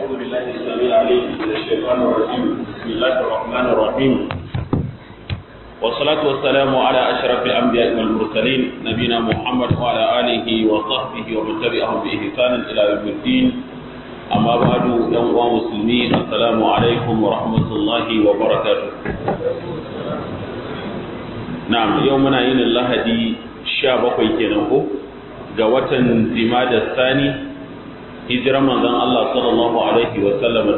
أعوذ بالله السميع العليم من الشيطان الرجيم بسم الله الرحمن الرحيم والصلاة والسلام على أشرف الأنبياء والمرسلين نبينا محمد وعلى آله وصحبه ومن تبعهم بإحسان إلى يوم الدين أما بعد يوم مسلمين السلام عليكم ورحمة الله وبركاته نعم يومنا إن الله دي شابك كنهو ga watan Jimada Sani hijirar manzon Allah sallallahu alaihi wa sallam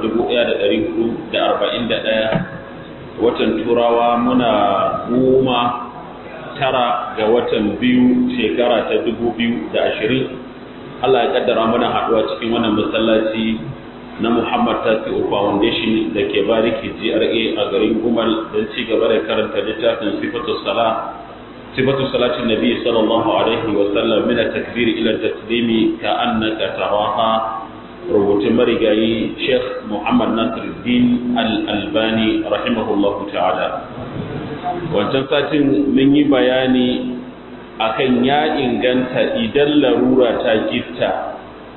1441 watan Turawa muna goma tara ga watan biyu shekara ta 2020 Allah ya kaddara mana haduwa cikin wannan masallaci na Muhammad Tasi'u Foundation da ke bariki GRA a garin Gumal don ci gaba da karanta littafin Sifatu Salah صفة صلاة النبي صلى الله عليه وسلم من التكبير إلى التسليم كأنك تراها ربط مرقاي شيخ محمد ناصر الدين الألباني رحمه الله تعالى wancan satin mun yi bayani akan ya inganta idan larura ta gitta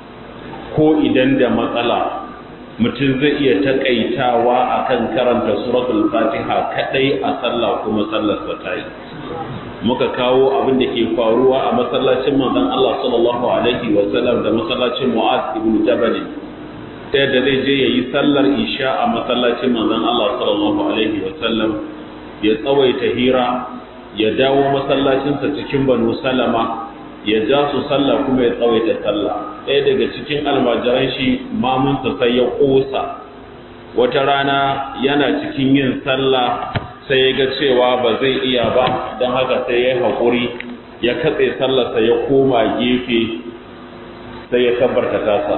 ko idan da matsala mutum zai iya takaitawa akan karanta suratul fatiha kadai a sallah kuma sallarsa ta yi muka kawo abin da ke faruwa a masallacin manzon Allah sallallahu alaihi wa sallam da masallacin Mu'az ibn Jabal ta yadda zai je yayi sallar isha a masallacin manzon Allah sallallahu alaihi wa sallam ya tsawaita hira ya dawo masallacinsa cikin Banu Salama ya ja su sallah kuma ya tsawaita sallah ɗaya daga cikin almajiran shi mamunsa sai ya ƙosa wata rana yana cikin yin sallah sai ya ga cewa ba zai iya ba don haka sai ya yi haƙuri ya katse sallarsa ya koma gefe sai ya kabbarta tasa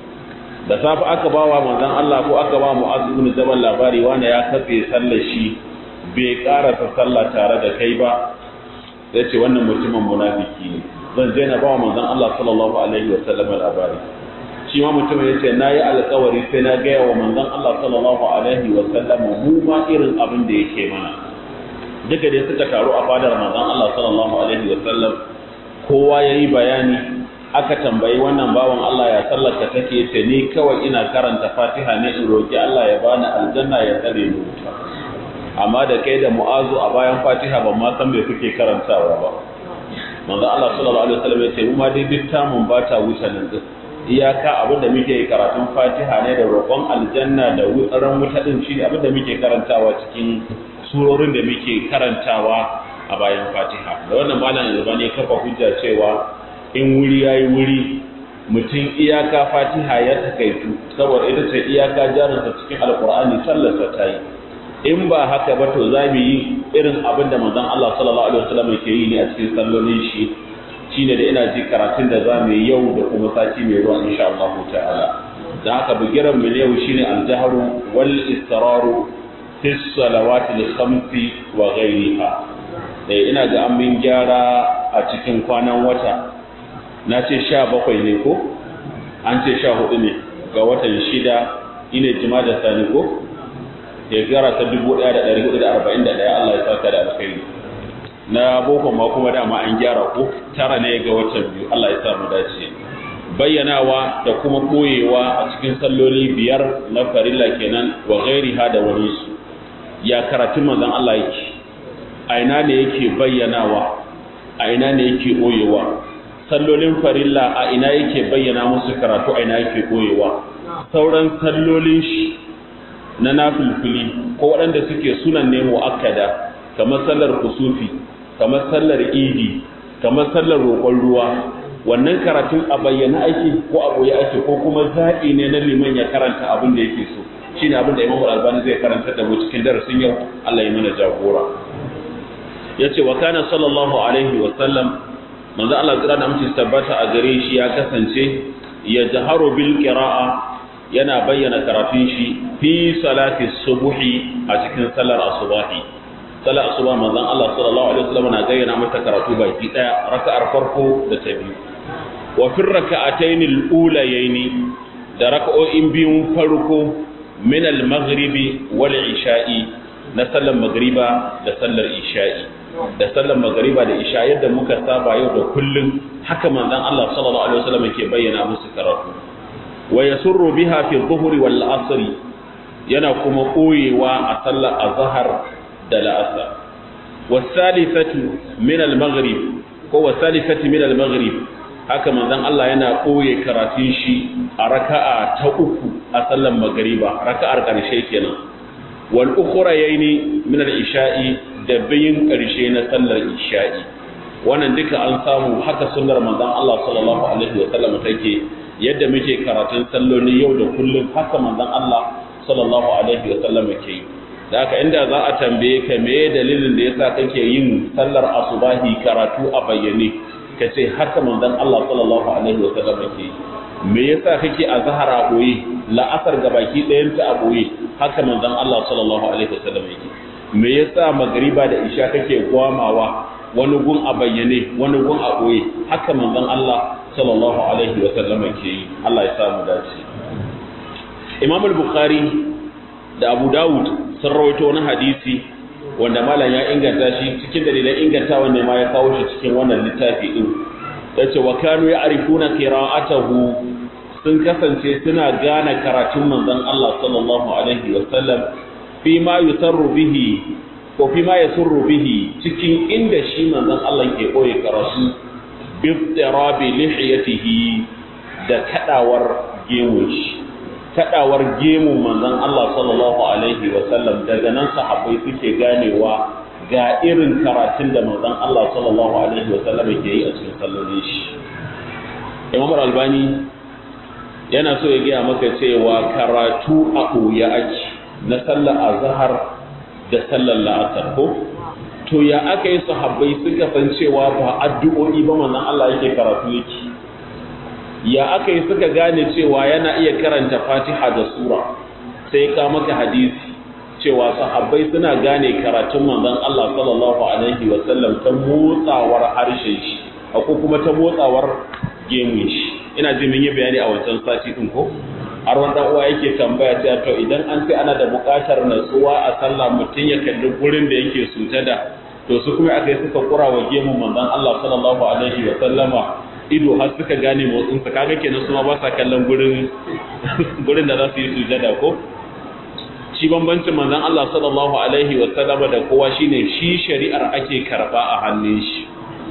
da safe aka ba wa manzan Allah ko aka ba mu'azzu ibn jabal labari wanda ya katse sallar shi bai karasa sallah tare da kai ba ya ce wannan mutumin munafiki ne zan je na ba wa manzan Allah sallallahu alaihi wa sallam labari shi ma mutum ya ce na yi alkawari sai na gaya wa manzon Allah sallallahu alaihi wa sallam mu ma irin abin da yake mana duka dai suka taru a fadar manzon Allah sallallahu alaihi wa sallam kowa yayi bayani aka tambayi wannan bawan Allah ya sallaka take ce ni kawai ina karanta Fatiha ne in roki Allah ya bani aljanna ya tsare ni wuta amma da kai da mu'azu a bayan Fatiha ban ma san me kuke karantawa ba manzon Allah sallallahu alaihi wa sallam ya ce mu ma dai duk tamun ba ta wuce nan iyaka abin da muke karatun fatiha ne da roƙon aljanna da wutsaran wuta din shi abin da muke karantawa cikin surorin da muke karantawa a bayan fatiha da wannan malam yanzu ne kafa hujja cewa in wuri yayi wuri mutum iyaka fatiha ya takaitu saboda ita ce iyaka jarinsa cikin alkur'ani sallarsa ta yi in ba haka ba to za mu yi irin abin da manzon Allah sallallahu alaihi wasallam yake yi ne a cikin sallolin shi shine da ina ji karatun da za mu yi yau da kuma sati mai zuwa insha Allah ta'ala da haka bugiran mu yau shine al-jahru wal istiraru fi salawati al-khamsi wa ghayriha eh ina ga an min gyara a cikin kwanan wata na ce 17 ne ko an ce 14 ne ga watan shida ine jima'a da sani ko shekara ta 1441 Allah ya saka da alkhairi na boko ma kuma dama an gyara ko tara ne ga watan biyu Allah ya sa mu dace bayyanawa da kuma koyewa a cikin salloli biyar na farilla kenan wa ghairiha da wani su ya karatun manzon Allah yake a ina ne yake bayyanawa a ina ne yake koyewa sallolin farilla a ina yake bayyana musu karatu a ina yake koyewa sauran sallolin shi na nafilfili ko waɗanda suke sunan ne mu'akkada kamar sallar kusufi kamar sallar idi kamar sallar roƙon ruwa wannan karatun a bayyana ake ko a boye ake ko kuma zaɓi ne na liman ya karanta abin da yake so shine abin da Imam Al-Albani zai karanta da mu cikin darasin yau Allah ya mana jagora yace wa kana sallallahu alaihi wa sallam manzo Allah tsira da mutum tabbata a gare shi ya kasance ya jaharu bil qira'a yana bayyana karatun shi fi salati subuhi a cikin salar asubahi salar asuba manzon Allah sallallahu alaihi wasallam na gayyana mata karatu baki daya raka'ar farko da ta biyu wa fi raka'atayn al-ulayayn da raka'o'in biyun farko min al-maghribi wal isha'i na sallar magriba da sallar isha'i da sallar magriba da isha yadda muka saba yau da kullum haka manzon Allah sallallahu alaihi wasallam yake bayyana musu karatu wa yasurru biha fi dhuhri wal asri yana kuma koyewa a sallar azhar da la'asar wasalifatu min al-maghrib ko wasalifati min al-maghrib haka manzon Allah yana koye karatun shi a raka'a ta uku a sallar magriba raka'ar karshe kenan wal ukhrayaini min al-isha'i da bayin karshe na sallar isha'i wannan duka an samu haka sunnar manzon Allah sallallahu alaihi wa sallam take yadda muke karatun salloli yau da kullum haka manzon Allah sallallahu alaihi wa sallam ke yi da haka inda za a tambaye ka me dalilin da yasa kake yin sallar asubahi karatu a bayyane ka ce haka manzon Allah sallallahu alaihi wa sallam ke yi me yasa kake a zahara boye la'asar ga baki ɗayan ta a boye haka manzon Allah sallallahu alaihi wa sallam yake me yasa magriba da isha kake gwamawa wani gun a bayyane wani gun a boye haka manzon Allah sallallahu alaihi wa sallam ke yi Allah ya samu dace Imam al-Bukhari da Abu Dawud sun rawaito wani hadisi wanda malam ya inganta shi cikin dalilan inganta wanda ma ya kawo shi cikin wannan littafi din yace wa kanu ya'rifuna qira'atahu sun kasance suna gane karatun manzon Allah sallallahu alaihi wa sallam fi ma yusarru bihi ko fi ma yasurru bihi cikin inda shi manzon Allah ke koyi karatu bi tirabi lihiyatihi da kadawar gemun shi kadawar gemun manzon Allah sallallahu alaihi wa sallam daga nan sahabbai suke ganewa ga irin karatun da manzon Allah sallallahu alaihi wa sallam ke yi a cikin sallolin shi Imam Albani yana so ya gaya maka cewa karatu a ɓoye ake na sallar azhar da sallar la'asar ko to ya aka yi sahabbai suka san cewa ba addu'o'i ba manzon Allah yake karatu yake ya aka yi suka gane cewa yana iya karanta fatiha da sura sai ka maka hadisi cewa sahabbai suna gane karatun manzon Allah sallallahu alaihi wa sallam ta motsawar harshen shi ko kuma ta motsawar gemun shi ina ji mun yi bayani a wancan sati din ko har wanda uwa yake tambaya cewa to idan an sai ana da buƙatar natsuwa a sallah mutum ya kalli gurin da yake sujada to su kuma aka yi suka kura wa gemun manzon Allah sallallahu alaihi wa sallama ido har suka gane motsin sa kaga kenan su ma ba sa kallon gurin gurin da za su yi sujada ko shi bambancin manzon Allah sallallahu alaihi wa sallama da kowa shine shi shari'ar ake karba a hannun shi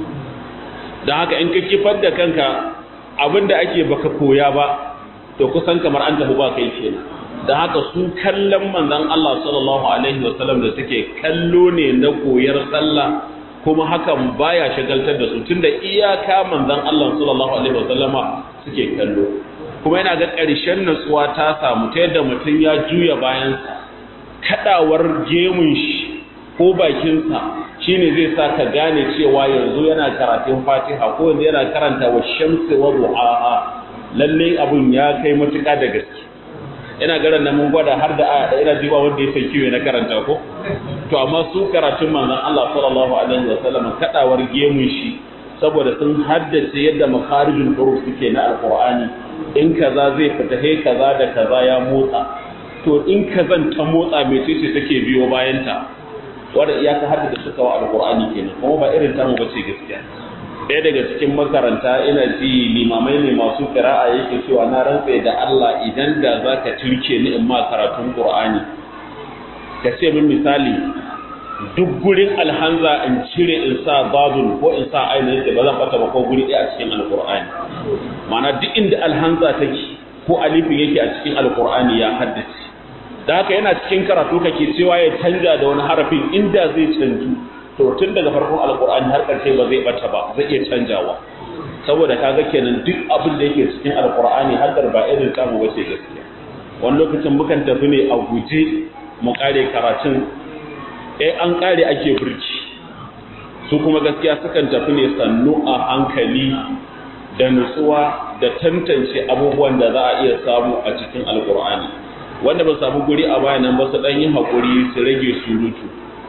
dan haka in ka kifar da kanka abinda ake baka koya ba to kusan kamar an tafi ba kai kenan da haka su kallon manzon Allah sallallahu alaihi wasallam da suke kallo ne na koyar sallah kuma hakan baya shagaltar da su tunda iyaka manzon Allah sallallahu alaihi wasallama suke kallo kuma yana ga ƙarshen natsuwa ta samu ta yadda mutum ya juya bayansa kadawar gemun shi ko bakinsa shine zai sa ka gane cewa yanzu yana karatun Fatiha ko yanzu yana karanta wa shamsi wa duhaha lalle abun ya kai matuƙa da gaske ina garan nan mun gwada har da aya ina jiba wanda ya san kiwe na karanta ko to amma su karatun manzon Allah sallallahu alaihi wa sallam kadawar gemun shi saboda sun haddace yadda makharijul huruf suke na alqur'ani in kaza zai fita he kaza da kaza ya motsa to in kazan ta motsa mecece take biyo bayan ta wanda iyaka hadda suka wa alqur'ani kenan kuma ba irin tamu bace gaskiya ɗaya daga cikin makaranta ina ji limamai ne masu kira'a yake cewa na rantse da Allah idan da za ka turke ni in ma karatun Qur'ani ka ce min misali duk gurin alhanza in cire in sa babul ko in sa ainihin ba zan bata ba ko guri ɗaya a cikin alqur'ani ma'ana duk inda alhanza take ko alifin yake a cikin alqur'ani ya haddace da haka yana cikin karatu kake cewa ya canja da wani harafin inda zai canju to tun daga farkon alkur'ani har karshe ba zai bata ba zai iya canjawa saboda kaga kenan duk abin da yake cikin alkur'ani haddar ba irin samu bace gaskiya wani lokacin mukan tafi ne a guje mu kare karatun eh an kare ake burki su kuma gaskiya sukan tafi ne sannu a hankali da nutsuwa da tantance abubuwan da za a iya samu a cikin alkur'ani wanda ba samu guri a bayanan ba su dan yi hakuri su rage surutu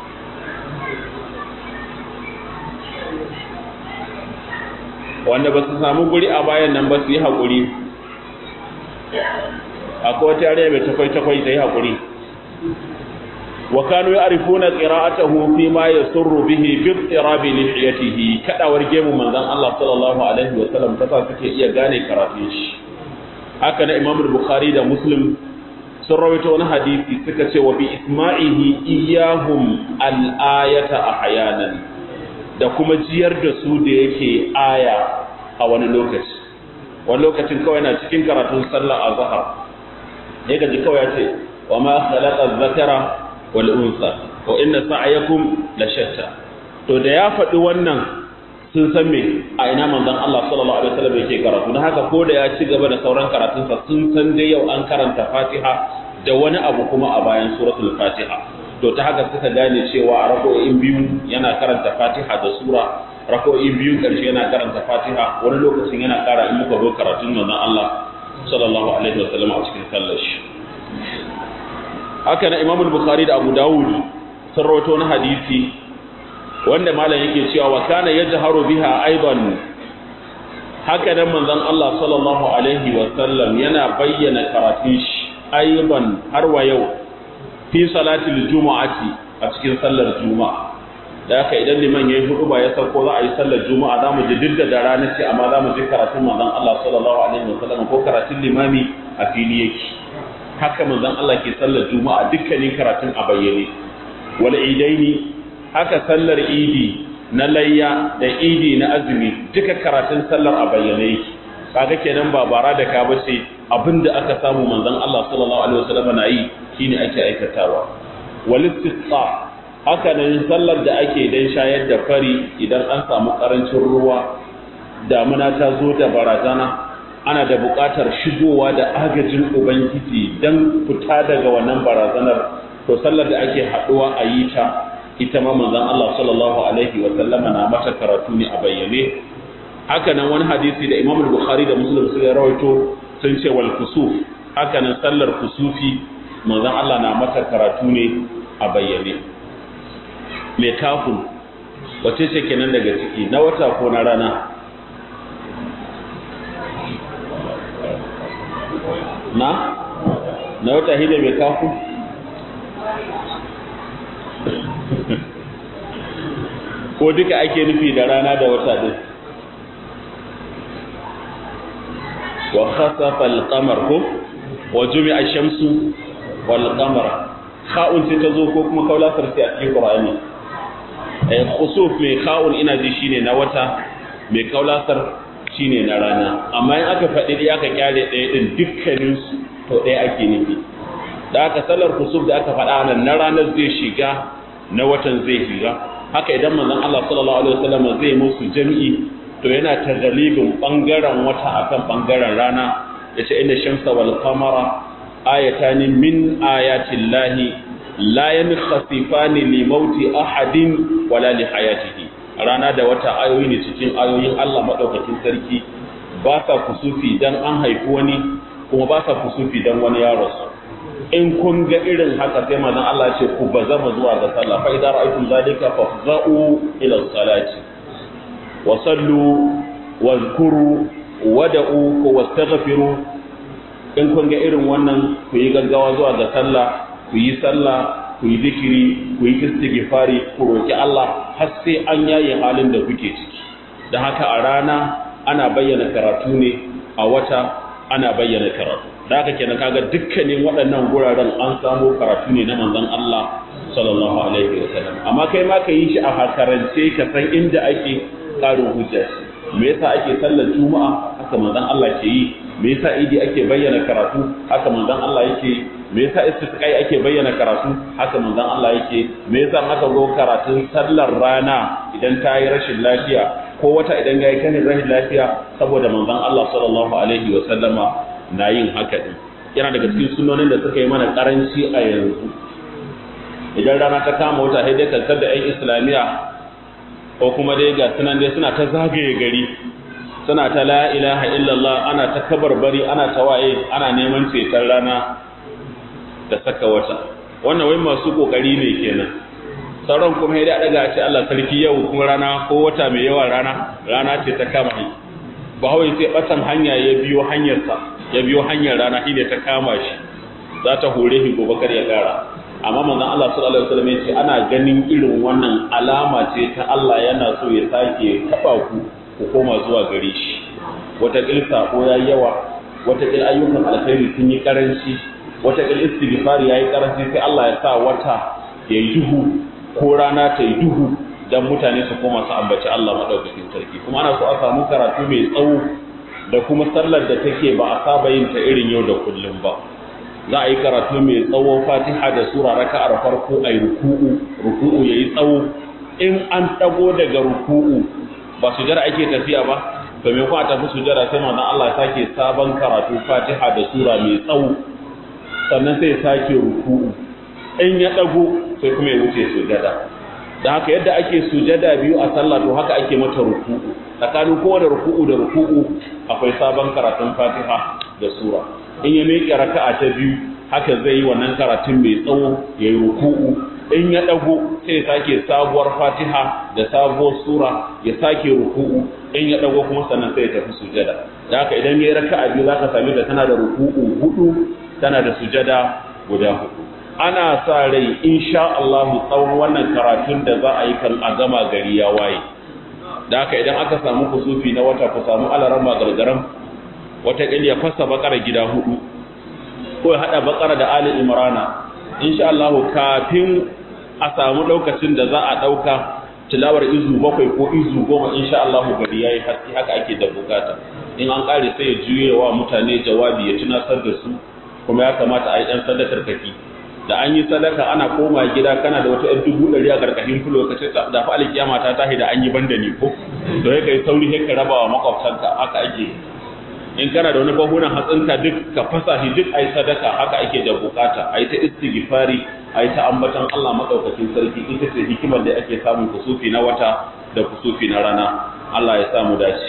wanda ba su samu guri a bayan nan ba su yi haƙuri akwai wata yare mai takwai-takwai ta yi haƙuri wa kanu ya arifu na ƙira'atahu fi ma ya surru bihi bi tsirabi lihiyatihi kadawar gemu manzon Allah sallallahu alaihi wa sallam ta sa suke iya gane karatun shi haka na Imam Bukhari da Muslim sun rawaito wani hadisi suka ce wa bi isma'ihi iyahum al-ayata ahyanan da kuma jiyar da su da yake aya a wani lokaci wani lokacin kawai na cikin karatun sallar azhar ne gaji kawai ya ce wa ma khalaqa dhakara wal unsa wa inna sa'yakum la shatta to da ya faɗi wannan sun san me a ina manzon Allah sallallahu alaihi wasallam yake karatu dan haka ko da ya ci gaba da sauran karatunsa sun san dai yau an karanta Fatiha da wani abu kuma a bayan suratul Fatiha to ta haka suka gane cewa a rako'in biyu yana karanta Fatiha da sura rako'in biyu karshe yana karanta Fatiha wani lokacin yana kara in muka zo karatun manzon Allah sallallahu alaihi wasallam a cikin sallar shi haka na Imam Bukhari da Abu Dawud sun rawaito na hadisi wanda malam yake cewa wa kana yajharu biha aidan haka nan manzon Allah sallallahu alaihi wa sallam yana bayyana karatun shi aidan har wa yau fi salatil jumu'ati a cikin sallar juma'a da haka idan liman yayi hudu ba ya sauko za a yi sallar juma'a zamu ji duk da rana ce amma zamu ji karatun manzon Allah sallallahu alaihi wa sallam ko karatun limami a fili yake haka manzon Allah ke sallar juma'a dukkanin karatun a bayyane wal idaini haka sallar idi na layya da idi na azumi duka karatun sallar a bayyane yake kaga kenan ba bara da ka bace abinda aka samu manzon Allah sallallahu alaihi wasallam na yi shine ake aikatawa wal istisqa haka nan sallar da ake dan shayar da fari idan an samu karancin ruwa damuna ta zo da barazana ana da buƙatar shigowa da agajin ubangiji dan fita daga wannan barazanar to sallar da ake haɗuwa a yi ta ita ma manzon Allah sallallahu alaihi wa sallama na mata karatu ne a bayyane haka nan wani hadisi da Imam Bukhari da Muslim suka rawaito sun ce wal kusuf haka nan sallar kusufi manzon Allah na mata karatu ne a bayyane me kafin wace ce kenan daga ciki na wata ko na rana na na wata hida mai kafin ko duka ake nufi da rana da wata din wa khasafa al-qamar ko wa jumi'a ash-shamsu wal qamar kha'un sai ta zo ko kuma kaulasar sai a cikin qur'ani eh khusuf mai kha'un ina ji shine na wata mai kaulasar shine na rana amma in aka faɗi dai aka kyale ɗaya din dukkanin su to ɗaya ake nufi da aka sallar khusuf da aka faɗa nan na ranar zai shiga na watan zai shiga haka idan manzon Allah sallallahu alaihi wasallam zai musu jami'i to yana tagalibin bangaren wata akan bangaren rana yace inna shamsa wal qamara ayatan min ayati llahi la yankhasifani li mauti ahadin wala li hayatihi rana da wata ayoyi ne cikin ayoyin Allah madaukakin sarki ba sa kusufi dan an haifi wani kuma ba sa kusufi dan wani ya rasu in kun ga irin haka sai manzon Allah ce ku bazama zuwa ga sallah fa idan ra'aytum zalika fafza'u ila salati wa sallu wa zkuru wada'u ko wastaghfiru in kun ga irin wannan ku yi gaggawa zuwa ga sallah ku yi sallah ku yi zikiri ku yi istighfari ku roki Allah har sai an yaye halin da kuke ciki da haka a rana ana bayyana karatu ne a wata ana bayyana karatu da haka kenan kaga dukkanin waɗannan guraren an samu karatu ne na manzon Allah sallallahu alaihi wa sallam amma kai ma ka yi shi a hakarance ka san inda ake ƙarin hujja me yasa ake sallar juma'a haka manzon Allah ke yi me yasa idi ake bayyana karatu haka manzon Allah yake me yasa istisqai ake bayyana karatu haka manzon Allah yake me yasa aka zo karatun sallar rana idan ta yi rashin lafiya ko wata idan ya yi kan rashin lafiya saboda manzon Allah sallallahu alaihi wa sallama na yin haka din yana daga cikin sunonin da suka yi mana karanci a yanzu idan rana ta kama wata sai dai kantar da 'yan islamiyya ko kuma dai ga sunan dai suna ta zagaye gari suna ta la ilaha illallah ana ta kabarbari ana ta waye ana neman ceton rana da saka wata wannan wai masu kokari ne kenan sauran kuma ya daga ce Allah sarki yau kuma rana ko wata mai yawa rana rana ce ta kama shi bahawai sai batan hanya ya biyo hanyarsa ya biyo hanyar rana shi ne ta kama shi za ta hore shi gobe kar ya kara amma manzon Allah sallallahu alaihi wasallam ya ce ana ganin irin wannan alama ce ta Allah yana so ya sake taba ku ku koma zuwa gare shi wata kilsa ko ya yawa wataƙil ayyukan alkhairi sun yi karanci wataƙil istighfari yayi karanci sai Allah ya sa wata ya yi duhu ko rana ta yi duhu dan mutane su koma su ambaci Allah madaukakin sarki kuma ana so a samu karatu mai tsawo da kuma sallar da take ba a saba yin ta irin yau da kullum ba za a yi karatu mai tsawo fatiha da sura raka'ar farko a yi ruku'u ruku'u ya yi tsawo in an ɗago daga ruku'u ba sujada ake tafiya ba to me kuma a tafi sujada sai manzon Allah ya sake sabon karatu fatiha da sura mai tsawo sannan sai ya sake ruku'u in ya ɗago sai kuma ya wuce sujada da haka yadda ake sujada biyu a sallah to haka ake mata ruku'u tsakanin kowane ruku'u da ruku'u akwai sabon karatun fatiha da sura in ya miƙe raka'a ta biyu haka zai yi wannan karatun mai tsawo ya yi ruku'u in ya ɗago sai ya sake sabuwar fatiha da sabuwar sura ya sake ruku'u in ya ɗago kuma sannan sai ya tafi sujada da haka idan ya yi raka'a biyu za ka sami da tana da ruku'u hudu tana da sujada guda hudu ana sa rai insha Allah tsawon wannan karatun da za a yi kan a gama gari ya waye da haka idan aka samu kusufi na wata ku samu alaran magargaran wata ya fasa bakara gida hudu ko ya hada bakara da ali imrana insha Allah kafin a samu lokacin da za a dauka tilawar izu bakwai ko izu goma insha Allah gari yayi haske haka ake da bukata in an kare sai ya juye wa mutane jawabi ya tunasar da su kuma ya kamata a yi dan sadakar kaki da an yi sadaka ana koma gida kana da wata 'yan dubu ɗari a ƙarƙashin fulo ka ce da fa alkiyama ta tahi da an yi banda ni ko to ya kai sauri sai ka raba wa makwabtanka haka ake in kana da wani bahunan hatsinka duk ka fasa shi duk ai sadaka haka ake da bukata ai ta istighfari ai ta ambatan Allah madaukakin sarki ita ce hikimar da ake samun kusufi na wata da kusufi na rana Allah ya samu dace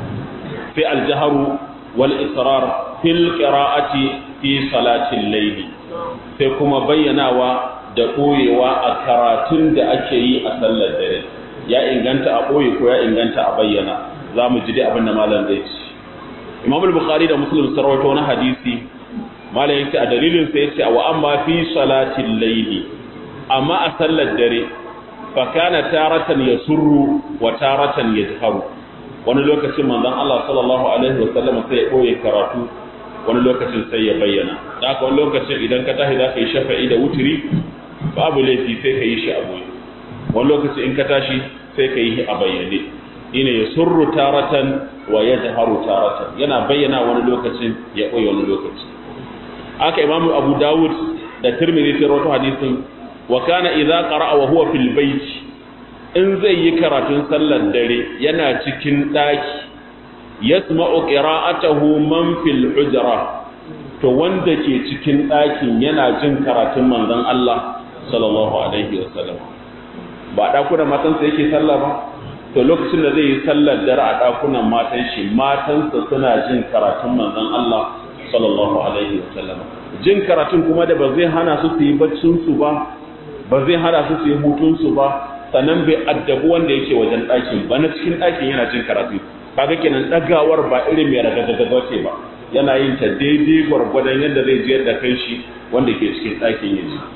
fi aljaharu wal israr fil qira'ati fi salatil layli sai kuma bayyanawa da ɓoyewa a karatun da ake yi a sallar dare ya inganta a ɓoye ko ya inganta a bayyana za mu ji dai abin da malam zai ci imam al-bukhari da muslim sun rawaito wani hadisi malam yace a dalilin sa yace wa amma fi salatil layli amma a sallar dare fa kana taratan yasurru wa taratan yajharu wani lokacin manzon Allah sallallahu alaihi wasallam sai ya ɓoye karatu wani lokacin sai ya bayyana da haka wani lokacin idan ka tashi za ka yi shafa'i da wuturi babu laifi sai ka yi shi a boye wani lokacin in ka tashi sai ka yi a bayyane ina ya surru taratan wa ya jaharu taratan yana bayyana wani lokacin ya ɓoye wani lokaci haka imamu abu dawud da tirmidhi sai rawaito hadisin wa kana idza qara'a wa huwa fil bayt in zai yi karatun sallar dare yana cikin daki yasma'u qira'atahu man fil hujra to wanda ke cikin ɗakin yana jin karatun manzon Allah sallallahu alaihi wasallam ba ɗakunan matansa yake sallah ba to lokacin da zai yi sallar dare a ɗakunan matan shi matansa suna jin karatun manzon Allah sallallahu alaihi wasallam jin karatun kuma da ba zai hana su su yi baccin su ba ba zai hana su su yi hutun su ba sannan bai addabu wanda yake wajen ɗakin ba na cikin ɗakin yana jin karatu kaga kenan ɗagawar ba irin mai ragagagaga ce ba yana yin ta daidai gwargwadon yadda zai jiyar da kai shi wanda ke cikin ɗakin ya ji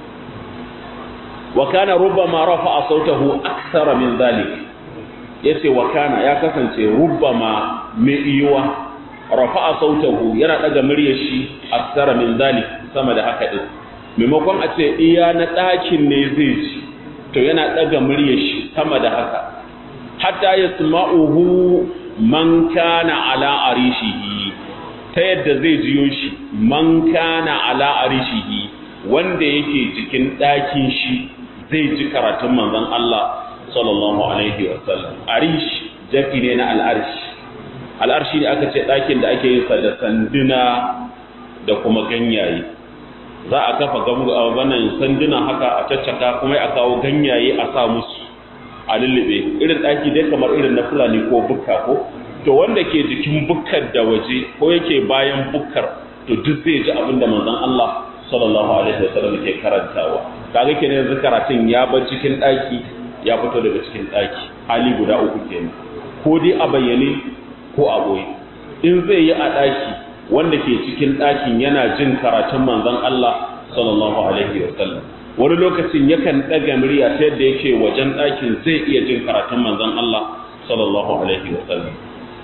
wa kana rubbama rafa'a sautahu aksara min zalik yace wa kana ya kasance rubbama mai iyuwa rafa'a sautahu yana daga muryar shi aksara min zalik sama da haka din maimakon a ce iya na ɗakin ne zai ji to yana daga muryar shi sama da haka hatta yasma'uhu man kana ala arishihi ta yadda zai jiyo shi man kana ala arishihi wanda yake jikin ɗakin shi zai ji karatun manzon Allah sallallahu alaihi wasallam arish jaki ne na al'arsh al'arshi ne aka ce ɗakin da ake yin sa da sanduna da kuma ganyaye za a kafa wannan sanduna haka a caccaka kuma a kawo ganyaye a sa musu a lullube irin ɗaki dai kamar irin na fulani ko bukka ko to wanda ke jikin bukkar da waje ko yake bayan bukkar to duk zai ji abin da manzon Allah sallallahu alaihi wasallam ke karantawa kaga kenan yanzu karatun ya bar cikin ɗaki ya fito daga cikin ɗaki hali guda uku kenan ko dai a bayyane ko a boye in zai yi a ɗaki wanda ke cikin ɗakin yana jin karatun manzon Allah sallallahu alaihi wasallam wani lokacin yakan ɗaga murya ta yadda yake wajen ɗakin zai iya jin karatun manzon Allah sallallahu alaihi wasallam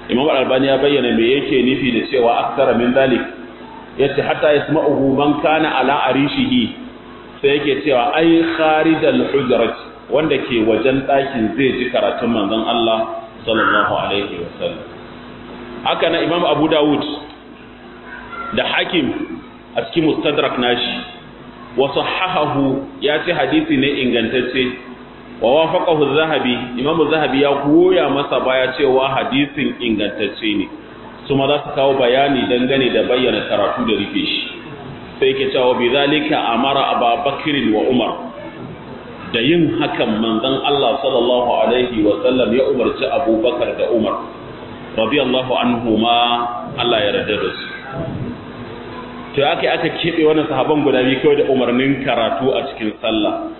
imam al-albani ya bayyana me yake nufi da cewa aksara min zalik yace hatta yasma'uhu man kana ala arishihi sai yake cewa ai kharijal hujrat wanda ke wajen ɗakin zai ji karatun manzon Allah sallallahu alaihi wasallam haka na imam abu dawud da hakim a cikin mustadrak nashi wa sahahahu ya ce hadisi ne ingantacce wa wafaqahu zahabi imam zahabi ya goya masa baya cewa hadisin ingantacce ne kuma za su kawo bayani dangane da bayyana karatu da rufe shi sai ke cewa bi zalika amara ababakr wa umar da yin hakan manzon Allah sallallahu alaihi wa sallam ya umarci abubakar da umar radiyallahu anhuma Allah ya yarda da su to aka aka kebe wannan sahaban guda biyu kawai da umarnin karatu a cikin sallah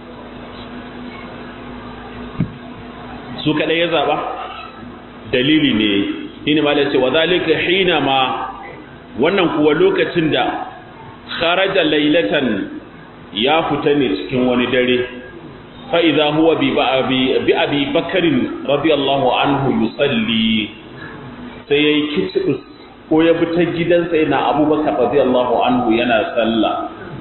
su kadai ya zaba dalili ne shine ma ce wa zalika hina ma wannan kuwa lokacin da kharaja laylatan ya fita ne cikin wani dare fa idza huwa bi bi abi bakarin radiyallahu anhu yusalli sai yayi kitibus ko ya bi ta gidansa yana abubakar radiyallahu anhu yana sallah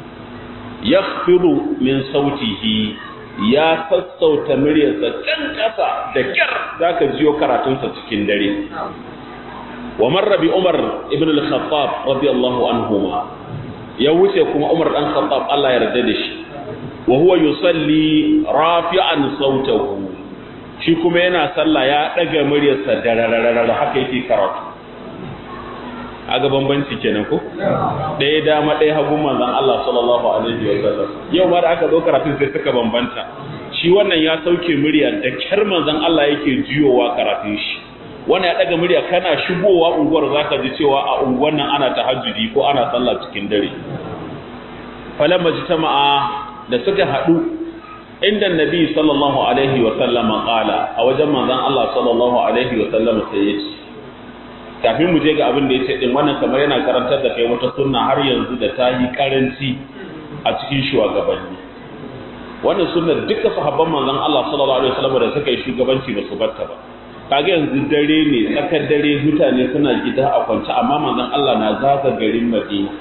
yakhfiru min sautihi ya sassauta muryarsa can kasa da kyar zaka jiyo karatunsa cikin dare wa marra bi umar ibn al-khattab radiyallahu anhuma ya wuce kuma umar dan khattab Allah ya yarda da shi wa huwa yusalli rafi'an sautahu shi kuma yana sallah ya daga muryarsa da haka yake karatu aga bambanci kenan ko ɗaya dama ɗaya hagu manzon Allah sallallahu alaihi wa sallam yau ma da aka zo karatun sai suka bambanta shi wannan ya sauke murya da kyar manzon Allah yake jiyowa karatun shi wannan ya daga murya kana shigowa unguwar zaka ji cewa a unguwar nan ana tahajjudi ko ana sallah cikin dare falamma jitama'a da suka haɗu inda nabi sallallahu alaihi wa sallama qala a wajen manzon Allah sallallahu alaihi wa sallama sai ya ce kafin mu je ga abin da ya ce din wannan kamar yana karantar da kai wata sunna har yanzu da ta yi karanci a cikin shugabanni wannan sunna duka sahabban manzon Allah sallallahu alaihi wasallam da suka yi shugabanci ba su batta ba kaga yanzu dare ne tsakar dare mutane suna gida a kwance amma manzon Allah na zaga garin Madina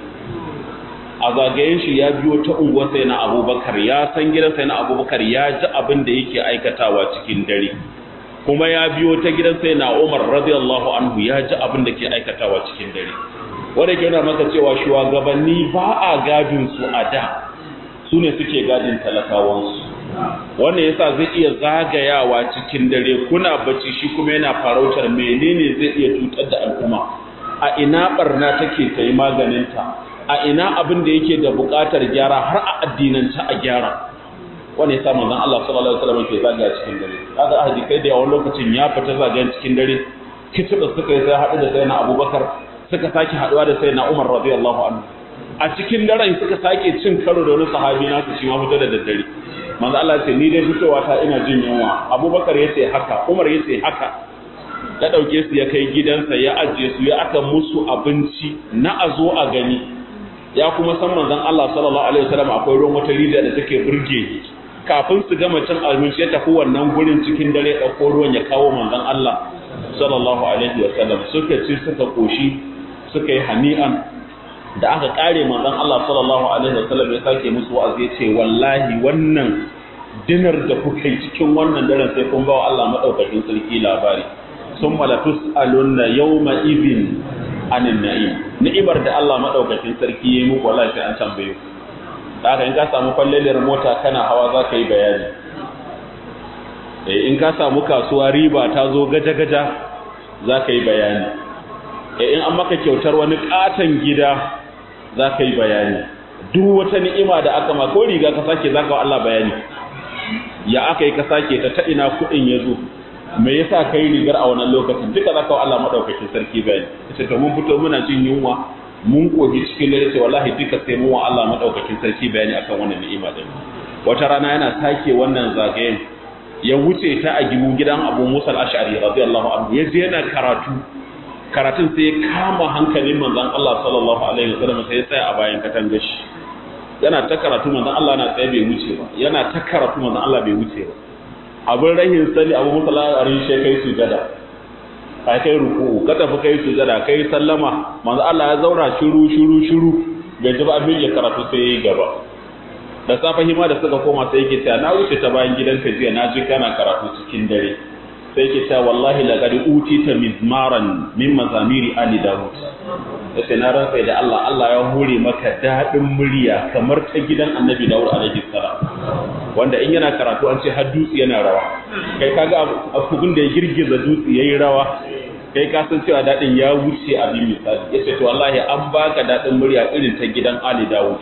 a zagayen shi ya biyo ta unguwar sai na Abubakar ya san gidan sai na Abubakar ya ji abin da yake aikatawa cikin dare kuma ya biyo ta gidan sai na Umar radiyallahu anhu ya ji abin da ke aikatawa cikin dare wanda ke nuna maka cewa shugabanni ba a gadin su a da su ne suke gadin talakawansu wannan yasa zai iya zagayawa cikin dare kuna bacci shi kuma yana farautar menene zai iya cutar da al'umma a ina barna take ta yi maganinta a ina abin da yake da buƙatar gyara har a addinanta a gyara wani ya samu zan Allah sallallahu alaihi wasallam ke zagaya cikin dare kaga ahadi kai da yawan lokacin ya fita zagayen cikin dare kitiba suka yi sai haɗu da sayyidina Abubakar suka sake haɗuwa da sayyidina Umar radiyallahu anhu a cikin daren suka sake cin karo da wani sahabi na su shi ma fito da daddare manzo Allah ce ni dai fitowa ta ina jin yunwa Abubakar yace haka Umar yace haka ya dauke su ya kai gidansa ya ajiye su ya aka musu abinci na azo a gani ya kuma san manzon Allah sallallahu alaihi wasallam akwai ruwan wata rijiya da take burge kafin su gama cin abinci ya tafi wannan gurin cikin dare ɗauko ruwan ya kawo manzon Allah sallallahu alaihi wa sallam suka ci suka koshi suka yi hani'an da aka kare manzon Allah sallallahu alaihi wa sallam ya sake musu wa'azi ya ce wallahi wannan dinar da kuka yi cikin wannan daren sai kun bawa Allah madaukakin sarki labari sun malatus alunna yawma idhin anin na'im ni'imar da Allah madaukakin sarki ya yi muku wallahi sai an tambaye ku da haka in ka samu kwalleliyar mota kana hawa za ka yi bayani in ka samu kasuwa riba ta zo gaja-gaja za ka yi bayani in an maka kyautar wani katon gida za ka yi bayani duk wata ni'ima da aka ma ko riga ka sake za ka wa Allah bayani ya aka yi ka sake ta ta ina kuɗin ya zo me yasa kai rigar a wannan lokacin duka za ka wa Allah madaukakin sarki bayani ita to mun fito muna jin yunwa mun kogi cikin dare ce wallahi duka sai mu wa Allah madaukakin sarki bayani akan wannan ni'ima din wata rana yana sake wannan zagayen ya wuce ta a gibu gidan Abu Musa al-Ash'ari radiyallahu anhu ya je yana karatu karatun sai ya kama hankalin manzon Allah sallallahu alaihi wasallam sai ya tsaya a bayan katangar shi yana ta karatu manzon Allah na tsaye bai wuce ba yana ta karatu manzon Allah bai wuce ba abin rahin sani Abu Musa al-Ash'ari shi kai sujada ka kai ruku'u ka tafi kai sujada kai sallama manzo Allah ya zauna shiru shiru shiru bai ji ba abin ya karatu sai yayi gaba da safe hima da suka koma sai yake cewa na wuce ta bayan gidanka jiya na ji kana karatu cikin dare sai yake cewa wallahi laqad utita mizmaran min mazamiri ali daud sai na rantsa da Allah Allah ya hore maka dadin murya kamar ta gidan annabi daud alaihi salam wanda in yana karatu an ce har dutse yana rawa kai kaga abun da ya girgiza dutse yayi rawa kai ka san cewa dadin ya wuce abin misali yace to wallahi an baka dadin murya irin ta gidan ali daud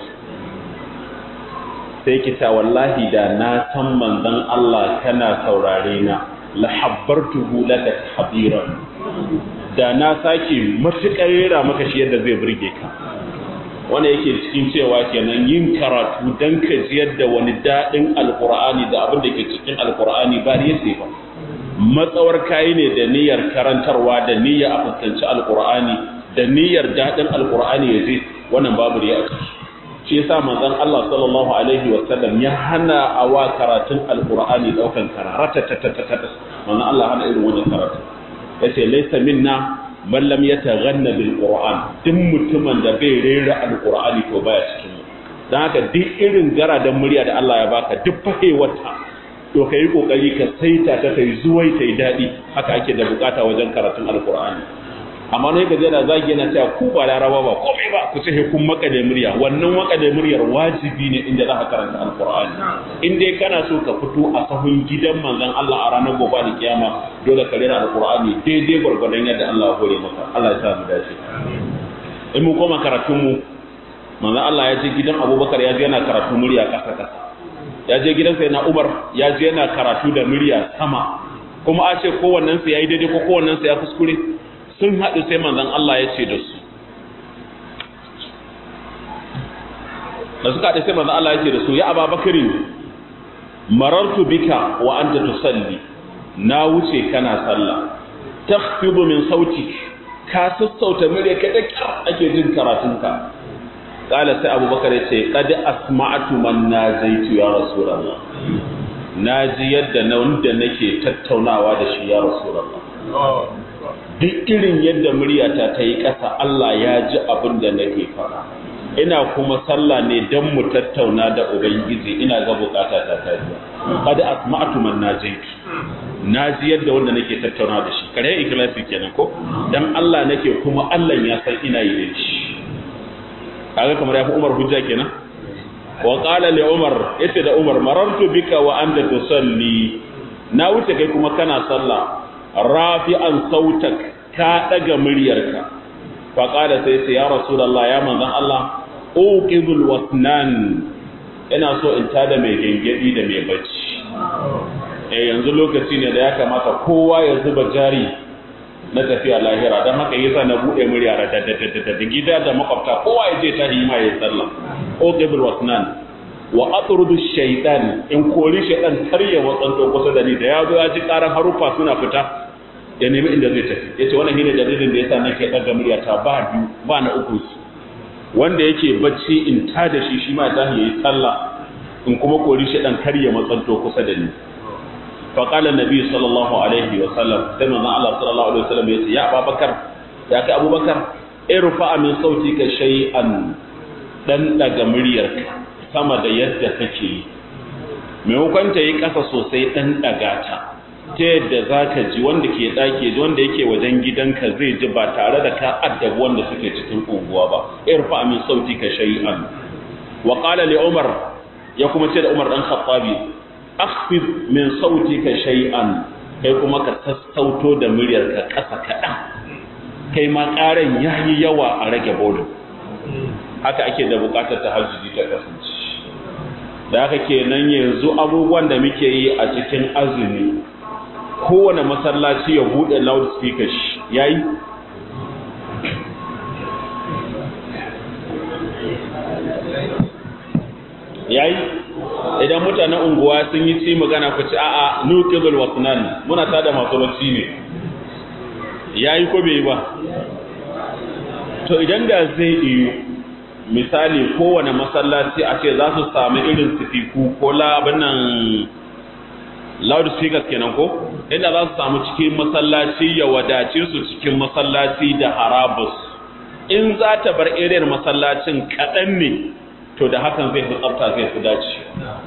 sai ki ta wallahi da na san manzon Allah kana saurare na la habbartuhu laka habiran da na sake matukar rera maka shi yadda zai burge ka wanda yake cikin cewa kenan yin karatu dan ka ji yadda wani dadin alqur'ani da abin da ke cikin alqur'ani ba ne sai ba matsawar kayi ne da niyyar karantarwa da niyyar a fuskanci alqur'ani da niyyar dadin alqur'ani ya je wannan babu riya a ciki shi yasa manzon Allah sallallahu alaihi wa sallam ya hana awa karatun alqur'ani daukan kararata ta ta ta ta manzon Allah hana irin wannan karatu yace laysa minna man lam yataghanna bil qur'an duk mutumin da bai rera alqur'ani to baya cikin mu dan haka duk irin garadan murya da Allah ya baka duk fahewata to kai kokari ka saita ta kai zuwai tai dadi haka ake da bukata wajen karatun alqur'ani amma ne gaje da zagi yana cewa ku ba laraba ba komai ba ku ce kun makale murya wannan makale muryar wajibi ne inda za ka karanta alqur'ani in dai kana so ka fito a sahun gidan manzon Allah a ranar gobe da kiyama dole ka rera alqur'ani daidai gwargwadon yadda Allah ya hore maka Allah ya sa mu dace in mu koma karatun mu manzon Allah ya je gidan Abubakar ya je yana karatu murya kasa kasa ya je gidan sai na Umar ya je yana karatu da murya sama kuma a ce kowannen sa yayi daidai ko kowannen sa ya kuskure sun haɗu sai manzan Allah ya ce da su da suka haɗu sai manzan Allah ya ce da su ya ababakari marartu bika wa anta tusalli na wuce kana sallah takhfidu min sautik ka sassauta mure ka da ake jin karatunka kala sai abubakar ya ce qad asma'tu man najaitu ya rasulullah naji yadda na wanda nake tattaunawa da shi ya rasulullah duk irin yadda muryata ta yi ƙasa Allah ya ji abin da nake fara ina kuma sallah ne don mu tattauna da ubangiji ina ga bukata ta ta biya kada asma'tu man najaitu naji yadda wanda nake tattauna da shi kare ikhlasi kenan ko dan Allah nake kuma Allah ya san ina yi da shi kaga kamar yafi Umar hujja kenan wa qala li Umar yace da Umar marartu bika wa anta tusalli na wuce kai kuma kana sallah rafi'an sautak ka daga muryarka fa qala sai sai ya rasulullah ya manzon Allah uqidul wasnan ina so in tada mai gengedi da mai bacci eh yanzu lokaci ne da ya kamata kowa ya zuba jari na tafiya lahira don haka yasa na bude murya da da gida da makwabta kowa ya je ta hima ya sallah uqidul wasnan wa atrudu shaytan in kori shaytan kar ya watsanto kusa da ni da ya zo ya ji karan harufa suna fita ya nemi inda zai tafi yace wannan shine dalilin da yasa nake daga murya ta ba biyu ba na uku su wanda yake bacci in ta da shi shi ma ta yi sallah in kuma kori shaytan kar ya matsanto kusa da ni fa qala nabi sallallahu alaihi wa sallam sai manzon Allah sallallahu alaihi wa sallam yace ya Abubakar ya kai Abubakar irfa min sautika shay'an dan daga muryarka sama da yadda kake yi maimakon ta yi ƙasa sosai ɗan ɗaga ta ta yadda za ka ji wanda ke ɗaki wanda yake wajen gidanka zai ji ba tare da ka addabi wanda suke cikin unguwa ba irfa min sauti ka shay'an wa qala li umar ya kuma ce da umar dan khattabi akhfid min sauti ka shay'an kai kuma ka sassauto da muryarka ƙasa kaɗan kai ma ƙaran yayi yawa a rage bolin haka ake da buƙatar tahajjudi ta kasance da haka kenan yanzu abubuwan da muke yi a cikin azumi kowane masallaci ya bude loudspeaker shi yayi yayi idan mutanen unguwa sun yi ci magana ku ci a'a nuqidul wasnan muna tada masu bacci ne yayi ko bai ba to idan da zai iyo misali kowane masallaci a ce za su sami irin sifiku ko labin nan loudspeakers kenan ko inda za su samu cikin masallaci ya wadace su cikin masallaci da harabus in za ta bar iriyar masallacin kaɗan ne to da hakan zai fi tsafta zai fi dace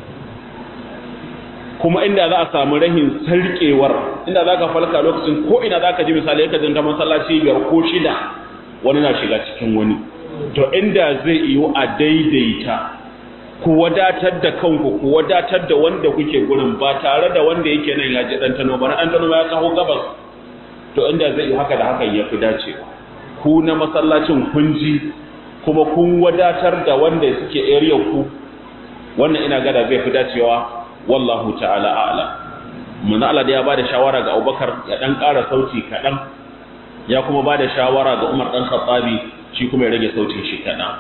kuma inda za a samu rahin sarkewar inda za ka falka lokacin ko ina za ka ji misali ka jinta masallaci biyar ko shida wani na shiga cikin wani to inda zai iyo a daidaita ku wadatar da kanku ku wadatar da wanda kuke gurin ba tare da wanda yake nan ya ji ɗantano ba na ɗantano ya taho gabas to inda zai yi haka da haka ya fi dacewa ku na masallacin kun ji kuma kun wadatar da wanda suke area ku wannan ina gada zai fi dacewa wallahu ta'ala a'lam mun Allah da ya bada shawara ga Abubakar ya dan ƙara sauti kaɗan ya kuma bada shawara ga Umar dan Khattabi shi kuma ya rage sautin shi kaɗan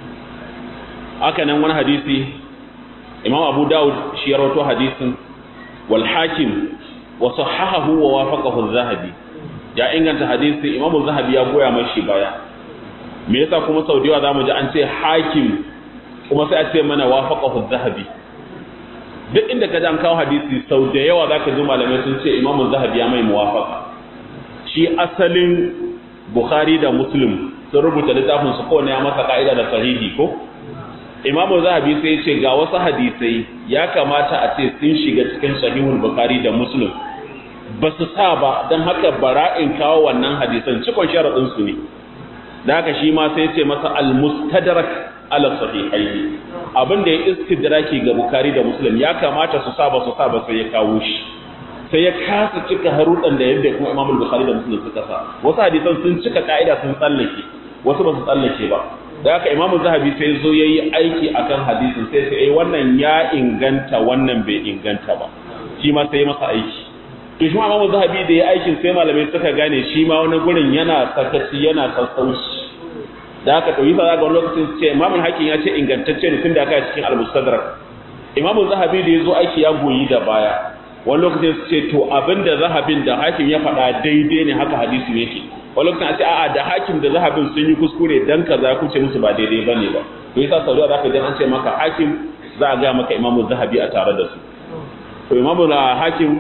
haka nan wani hadisi Imam Abu Dawud shi ya rawaito hadisin wal Hakim wa sahahahu wa wafaqahu az-Zahabi ya inganta hadisi Imam az-Zahabi ya goya mashi baya me yasa kuma sau da yawa zamu ji an ce Hakim kuma sai a ce mana wafaqahu az-Zahabi duk inda ka an kawo hadisi sau da yawa za ka ji malamai sun ce imamun zahabi ya mai muwafaka shi asalin bukhari da muslim sun rubuta littafin su kowane ya masa ka'ida da sahihi ko imamun zahabi sai ce ga wasu hadisai ya kamata a ce sun shiga cikin sahihul bukhari da muslim ba su sa ba don haka bara'in kawo wannan hadisan cikon sharaɗin su ne da haka shi ma sai ce masa al-mustadrak ala sahihaini abin da ya istidraki ga bukari da muslim ya kamata su saba su saba sai ya kawo shi sai ya kasa cika haruɗan da yadda kuma imamul bukhari da muslim suka sa wasu hadisan sun cika ka'ida sun tsallake wasu ba su tsallake ba da haka imamu zahabi sai zo yayi aiki akan hadisin sai sai eh wannan ya inganta wannan bai inganta ba shi ma sai masa aiki to shi ma imamu zahabi da ya aikin sai malamai suka gane shi ma wani gurin yana sakaci yana sassauci da aka ɗauki sa ga lokacin ce imamun hakim ya ce ingantacce ne tun da aka cikin al-mustadrak imamun zahabi da ya zo aiki ya goyi da baya wani lokacin su ce to abinda zahabin da hakim ya faɗa daidai ne haka hadisi yake wani lokacin a ce a'a da hakim da zahabin sun yi kuskure dan kaza ku ce musu ba daidai bane ba to yasa sau da zaka ji an ce maka hakim za a ga maka imamun zahabi a tare da su to imamun hakim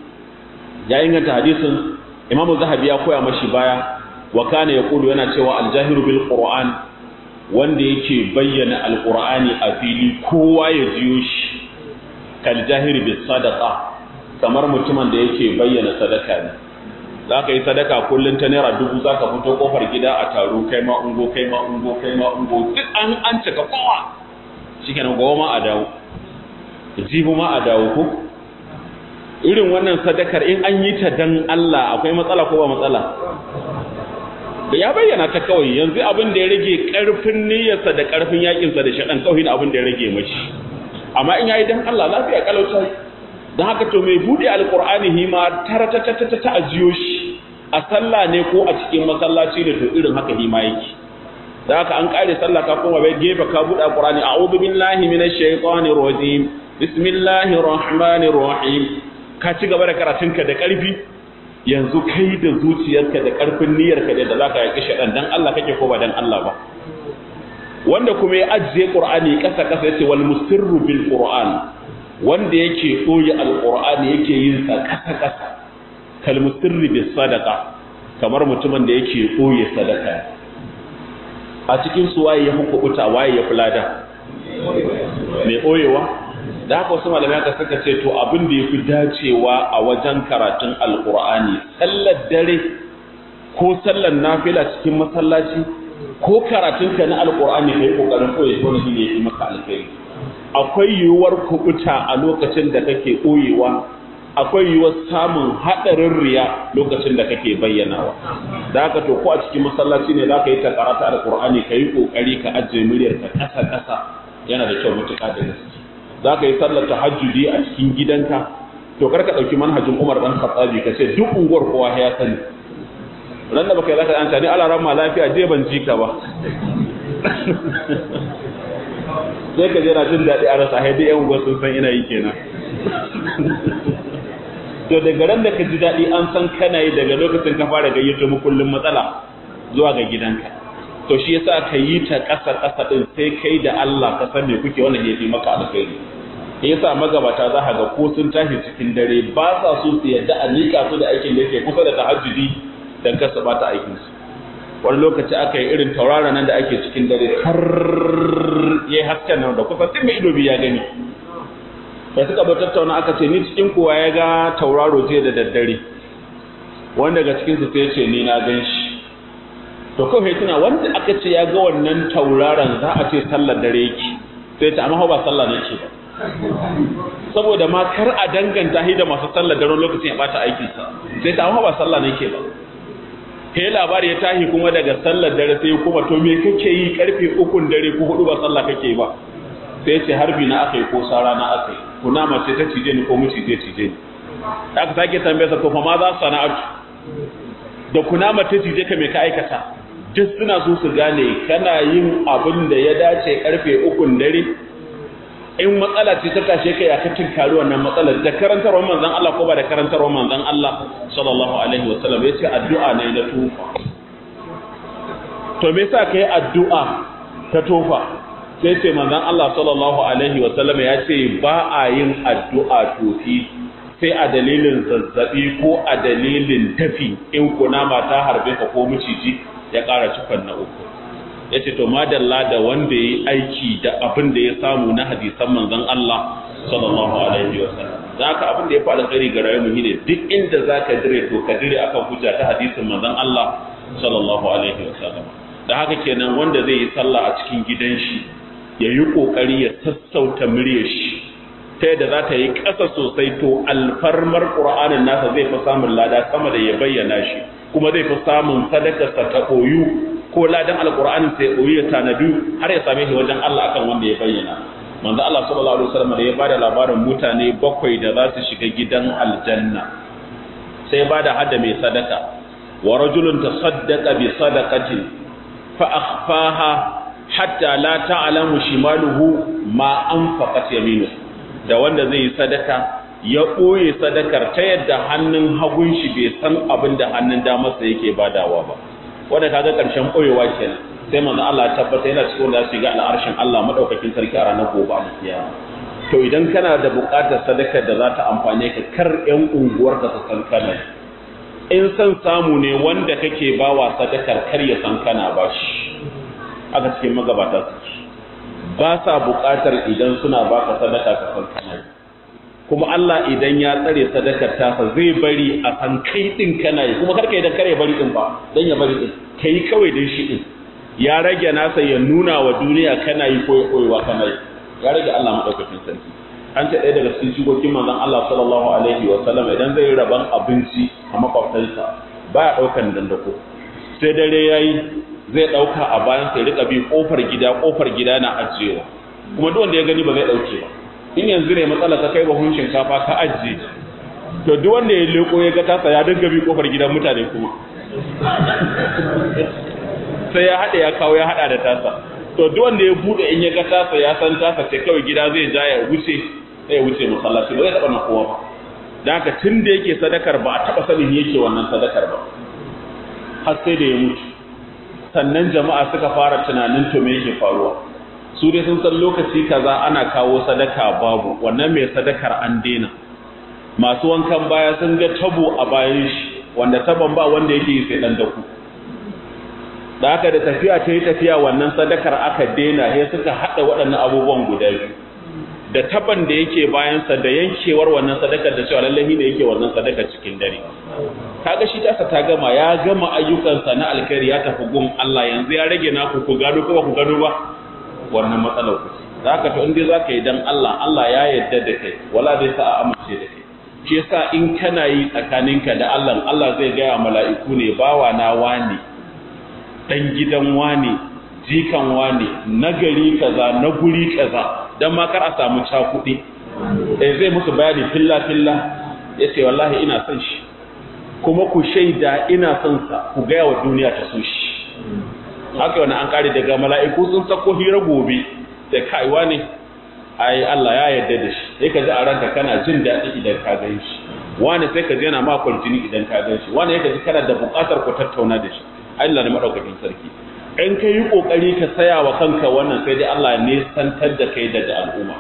ya inganta hadisin imamun zahabi ya koya mashi baya wa kana yaqulu yana cewa aljahiru bil qur'an wanda yake bayyana alqur'ani a fili kowa ya jiyo shi kal jahiri bis sadaqa kamar mutumin da yake bayyana sadaka ne zaka yi sadaka kullun ta naira dubu zaka fito kofar gida a taro kai ma ungo kai ma ungo kai ma ungo duk an an cika kowa shikenan gowa ma a dawo jibu ma a dawo ko irin wannan sadakar in an yi ta dan Allah akwai matsala ko ba matsala da ya bayyana ta kawai yanzu abin da ya rage karfin niyyarsa da karfin yakinsa da shaɗan kawai abin da ya rage mashi amma in yayi dan Allah lafiya kalauta dan haka to mai bude alqur'ani hima tara ta ta ta ajiyo shi a sallah ne ko a cikin masallaci da to irin haka hima yake da haka an kare sallah ka koma bai gefe ka bude alqur'ani a'udhu billahi minash shaitanir rajim bismillahir rahmanir rahim ka ci gaba da karatunka da karfi yanzu kai da zuciyarka da ƙarfin niyyarka da da zaka yaki shaɗan dan Allah kake ko ba dan Allah ba wanda kuma ya ajiye Qur'ani ƙasa ƙasa yace wal musirru bil Qur'an wanda yake koyi alqur'ani yake yin sa ƙasa ƙasa kal musirri bis sadaqa kamar mutumin da yake koyi sadaka a cikin su waye ya hukuta waye ya fulada mai koyewa da haka wasu malamai aka suka ce to abin da ya fi dacewa a wajen karatun alkur'ani sallar dare ko sallar nafila cikin masallaci ko karatun ka na alkur'ani kai kokarin koyi ko shi ne maka alkhairi akwai yiwuwar kubuta a lokacin da kake koyewa akwai yiwuwar samun hadarin riya lokacin da kake bayyanawa da haka to ko a cikin masallaci ne zaka yi ta karata alkur'ani kai kokari ka ajiye muryar ka kasa kasa yana da kyau mutuka da gaske za ka yi sallar tahajjudi a cikin gidanka to karka ɗauki manhajin Umar dan Khattabi ka ce duk unguwar kowa ya sani ran da baka yi zaka anta ni ala ramma lafiya je ban ji ka ba sai ka je na jin daɗi a rasa haidai yan unguwar sun san ina yi kenan to daga ran da ka ji daɗi an san kana yi daga lokacin ka fara gayyato mu kullum matsala zuwa ga gidanka to shi yasa ka yi ta ƙasa ƙasa ɗin sai kai da Allah ka san me kuke wannan ya fi maka alkhairi yasa magabata za ga ko sun tashi cikin dare ba sa so su yadda a nika su da aikin da yake kusa da tahajjudi dan kasa bata aikin su wani lokaci aka yi irin tauraron nan da ake cikin dare har yayi hasken nan da kusa tun mai ido biya gani da suka bar tattauna aka ce ni cikin kowa ya ga tauraro jiya da daddare wanda daga cikin su sai ce ni na gan shi to kawai tuna wanda aka ce ya ga wannan tauraron za a ce sallar dare yake sai ta amma ba sallah ne ce ba saboda ma kar a danganta shi da masu sallar dare lokacin ya bata aikin sa sai ta amma ba sallah ne ke ba kai labari ya tahi kuma daga sallar dare sai kuma to me kake yi karfe ukun dare ko hudu ba sallah kake ba sai ce harbi na aka yi ko sara na aka yi kuna mace ta cije ni ko mu cije cije ni aka sake tambaye sa to fa ma za sana'atu da kunama ta cije ka me ka aikata duk suna so su gane kana yin abin da ya dace karfe ukun dare in matsala ce ta tashe ka ya kacin kari wannan matsalar da karantarwar manzon Allah ko ba da karantarwar manzon Allah sallallahu alaihi wasallam ya ce addu'a ne na tufa to me yasa kai addu'a ta tofa sai ce manzon Allah sallallahu alaihi wasallam ya ce ba a yin addu'a tofi sai a dalilin zazzabi ko a dalilin tafi in kunama ta harbe ka ko miciji ya ƙara cikon na uku ya ce to madalla da wanda ya yi aiki da abin da ya samu na hadisan manzon Allah sallallahu alaihi wa sallam za ka abin da ya faɗa tsari ga rayuwar ne duk inda za ka dire to ka dire akan hujja ta hadisin manzon Allah sallallahu alaihi wa sallam da haka kenan wanda zai yi sallah a cikin gidan shi ya yi ƙoƙari ya sassauta muryar shi ta yadda za ta yi ƙasa sosai to alfarmar ƙur'anin nasa zai fi samun lada sama da ya bayyana shi kuma zai fi samun sadakarsa ta ɓoyu ko ladan alƙur'anin sai ɓoyu ya tanadu har ya same shi wajen Allah akan wanda ya bayyana manzo Allah sallallahu alaihi wasallam da ya bada labarin mutane bakwai da za su shiga gidan aljanna sai ya bada hada mai sadaka wa rajulun tasaddaqa bi sadaqatin fa akhfaha hatta la ta'lamu shimaluhu ma anfaqat yaminuhu da wanda zai yi sadaka ya ɓoye sadakar ta yadda hannun hagun shi bai san abin da hannun damarsa yake badawa ba wanda kaga ƙarshen ɓoyewa kenan sai manzo Allah ya tabbata yana cikin da su ga al'arshin Allah madaukakin sarki a ranar gobe alkiyama to idan kana da buƙatar sadakar da za ta amfane ka kar ƴan unguwar ka su san kana in san samu ne wanda kake bawa sadakar kar ya san kana bashi aka cikin magabata suke ba sa buƙatar idan suna baka sadaka ka san kana kuma Allah idan ya tsare sadakar tasa zai bari a san kai din kana yi kuma karka idan kare bari din ba dan ya bari din kai kawai dan shi din ya rage nasa ya nuna wa duniya kana yi koyi koyewa kana yi ya rage Allah madaukakin sarki an ce ɗaya daga cikin shigogin manzon Allah sallallahu alaihi wa sallam idan zai raban abinci a makwabtansa baya daukan dandako sai dare yayi zai dauka a bayan sai rika bi kofar gida kofar gida na ajiyewa kuma duk wanda ya gani ba zai dauke ba in yanzu ne matsala ka kai bahun shinkafa ka ajiye to duk wanda ya leko ya ga tasa ya dinga bi kofar gidan mutane kuma sai ya hada ya kawo ya hada da tasa to duk wanda ya bude in ya ga tasa ya san tasa ce kawai gida zai ja ya wuce sai ya wuce masallaci ba zai taba na kowa ba dan haka tun da yake sadakar ba a taba sanin yake wannan sadakar ba har sai da ya mutu sannan jama'a suka fara tunanin to me yake faruwa su dai sun san lokaci kaza ana kawo sadaka babu wannan mai sadakar an daina masu wankan baya sun ga tabo a bayan shi wanda taban ba wanda yake yi sai dan daku da haka da tafiya ta yi tafiya wannan sadakar aka daina sai suka hada waɗannan abubuwan guda biyu da taban da yake bayansa da yankewar wannan sadakar da cewa lallahi ne yake wannan sadakar cikin dare kaga shi tasa ta gama ya gama ayyukansa na alkhairi ya tafi gun Allah yanzu ya rage naku ku gado ko ku gado ba wannan matsalar ku zaka to inda zaka yi dan Allah Allah ya yarda da kai wala zai sa a amince da kai shi yasa in kana yi tsakaninka da Allah Allah zai ga mala'iku ne bawa na wani dan gidan wani jikan wani nagari kaza na guri kaza dan ma kar a samu cakuɗi eh zai musu bayani filla filla yace wallahi ina son shi kuma ku shaida ina son sa ku ga wa duniya ta so shi haka wani an kare daga mala'iku sun sako hira gobe da kaiwa ne ai Allah ya yarda da shi sai ka ji a ranka kana jin daɗi idan ka gan shi wani sai ka ji yana ma jini idan ka gan shi wani ya ji kana da buƙatar ku tattauna da shi Allah ne madaukakin sarki in ka yi ƙoƙari ka saya wa kanka wannan sai dai Allah ne santar da kai daga al'umma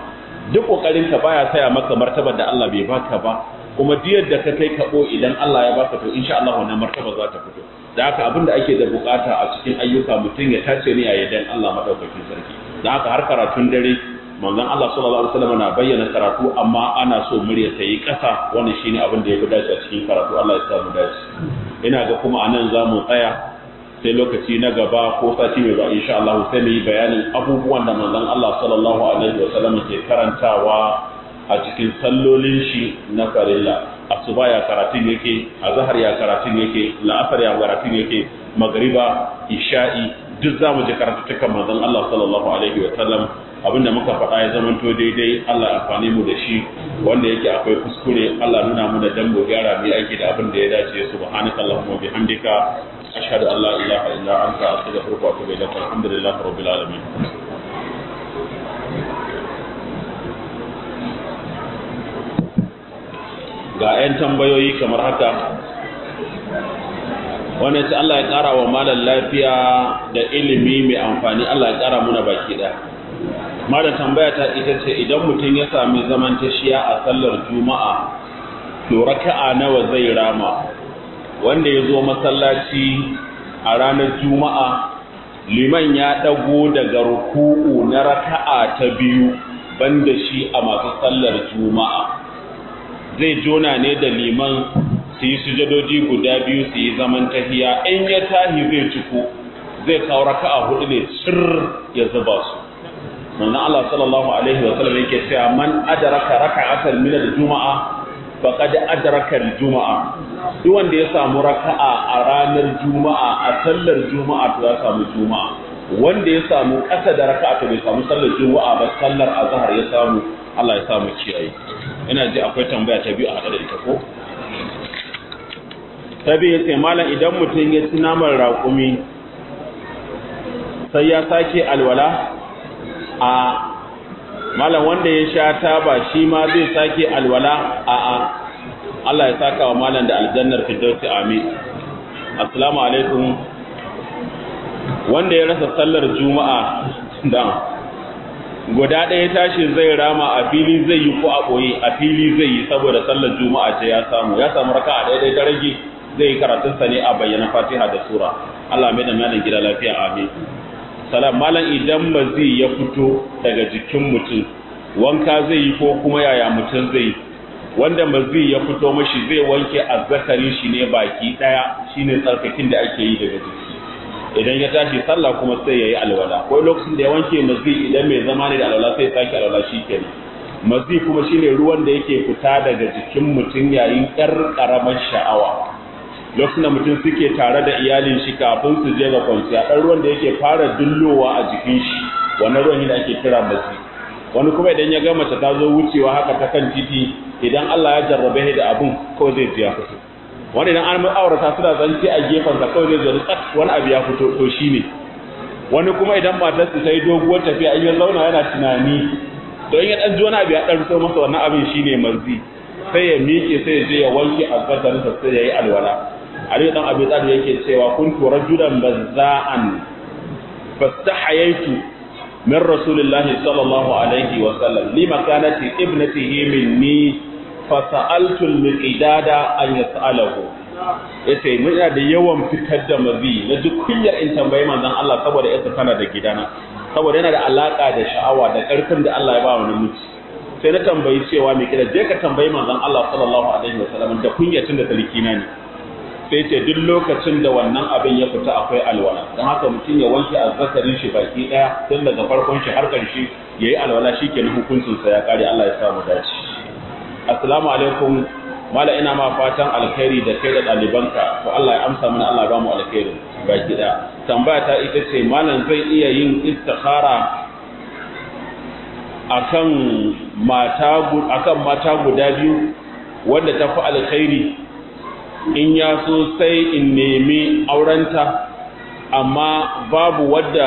duk kokarin ka baya saya maka martabar da Allah bai baka ba kuma diyar da ka kai kabo idan Allah ya baka to insha Allah wannan martaba za ta fito da haka abinda ake da bukata a cikin ayyuka mutum ya tace ne a yadan Allah madaukakin sarki da haka har karatun dare manzon Allah sallallahu alaihi wasallam na bayyana karatu amma ana so murya ta yi kasa wannan shine abin da ya fi dace a cikin karatu Allah ya sa mu dace ina ga kuma anan za mu tsaya sai lokaci na gaba ko sati mai ba insha Allah sai mu yi bayanin abubuwan da manzon Allah sallallahu alaihi wasallam ke karantawa a cikin sallolin shi na farilla asuba ya karatun yake azhar ya karatun yake la'asar ya karatun yake magriba isha'i duk zamu ji karatutukan manzon Allah sallallahu alaihi wasallam abinda muka faɗa ya zamanto daidai Allah amfani mu da shi wanda yake akwai kuskure Allah nuna mu da dan mu gyara mu aiki da abin da ya dace subhanaka allahumma bihamdika ashhadu an la ilaha illa anta astaghfiruka wa atubu ilaik alhamdulillahi rabbil alamin ga 'yan tambayoyi kamar haka wanda ce Allah ya ƙara wa malar lafiya da ilimi mai amfani Allah ya ƙara muna baki ɗaya malar tambaya ta ita ce idan mutum ya sami zaman tashiya a sallar juma'a to raka'a nawa zai rama wanda ya zo masallaci a ranar juma'a liman ya ɗago daga ruku'u na raka'a ta biyu banda shi a masu sallar juma'a zai jona ne da liman su yi sujadoji guda biyu su yi zaman tahiya in ya tahi zai ciko zai kawo raka'a hudu ne cir ya zuba su manzon Allah sallallahu alaihi wa sallam yake cewa man adraka raka'atan min al-juma'a faqad adraka al-juma'a duk wanda ya samu raka'a a ranar juma'a a sallar juma'a to ya samu juma'a wanda ya samu ƙasa da raka'a to bai samu sallar juma'a ba sallar azhar ya samu Allah ya samu kiyaye ina ji akwai tambaya ta biyu a haɗe da ita ko ta biyu sai malam idan mutum ya ci naman raƙumi sai ya sake alwala a malam wanda ya sha taba shi ma zai sake alwala a a Allah ya saka wa malam da aljannar firdausi amin assalamu alaikum wanda ya rasa sallar juma'a da guda ɗaya tashi zai rama a fili zai yi ko a ɓoye a fili zai yi saboda sallar juma'a ce ya samu ya samu raka a ɗaya ta rage zai yi karatunsa ne a bayyana fatiha da sura Allah mai da malam gida lafiya amin salam malam idan mazi ya fito daga jikin mutum wanka zai yi ko kuma yaya mutum zai wanda mazi ya fito mashi zai wanke azzakarin shi ne baki ɗaya shine tsarkakin da ake yi daga jiki idan ya tashi sallah kuma sai ya yi alwala ko lokacin da ya wanke mazi idan mai zama ne da alwala sai ya sake alwala shi kenan mazi kuma shine ruwan da yake fita daga jikin mutum yayin ƴar ƙaramar sha'awa lokacin da mutum suke tare da iyalin shi kafin su je ga kwanciya ɗan ruwan da yake fara dullowa a jikin shi wannan ruwan ne da ake kira mazi wani kuma idan ya ga mace ta zo wucewa haka ta kan titi idan Allah ya jarrabe da abun kawai zai ji ya fito wani idan an aurata suna zance a gefen sa kawai zai zo tsat wani abu ya fito to shine wani kuma idan matar su yi doguwar tafiya in ya zauna yana tunani to in ya dan ji wani abu ya dan so masa wannan abin shine manzi sai ya miƙe sai ya je ya wanke azzakarin sa sai ya yi alwala Ali dan Abi Talib yake cewa kuntu rajulan bazza'an fastahayaitu min rasulillahi sallallahu alaihi wa sallam lima kanat ibnatihi minni fasa'altu al-miqdada an yas'alahu yace muna da yawan fitar da mazi na duk kunyar in tambayi manzon Allah saboda yasa tana da gidana saboda yana da alaka da sha'awa da karfin da Allah ya ba wa namiji sai na tambayi cewa me kida je ka tambayi manzon Allah sallallahu alaihi wasallam da kunyacin da talikina ne sai ce duk lokacin da wannan abin ya fita akwai alwala don haka mutum ya wanke azzakarin shi baki daya tun daga farkon shi har karshe yayi alwala shikenan hukuncin sa ya kare Allah ya samu dace assalamu alaikum mala ina ma fatan alkhairi da kai da ɗalibanka to Allah ya amsa mana Allah ya ba mu alkhairi baki da tambaya ta ita ce malam zai iya yin istikhara akan mata akan mata guda biyu wanda ta fi alkhairi in ya so sai in nemi aurenta amma babu wadda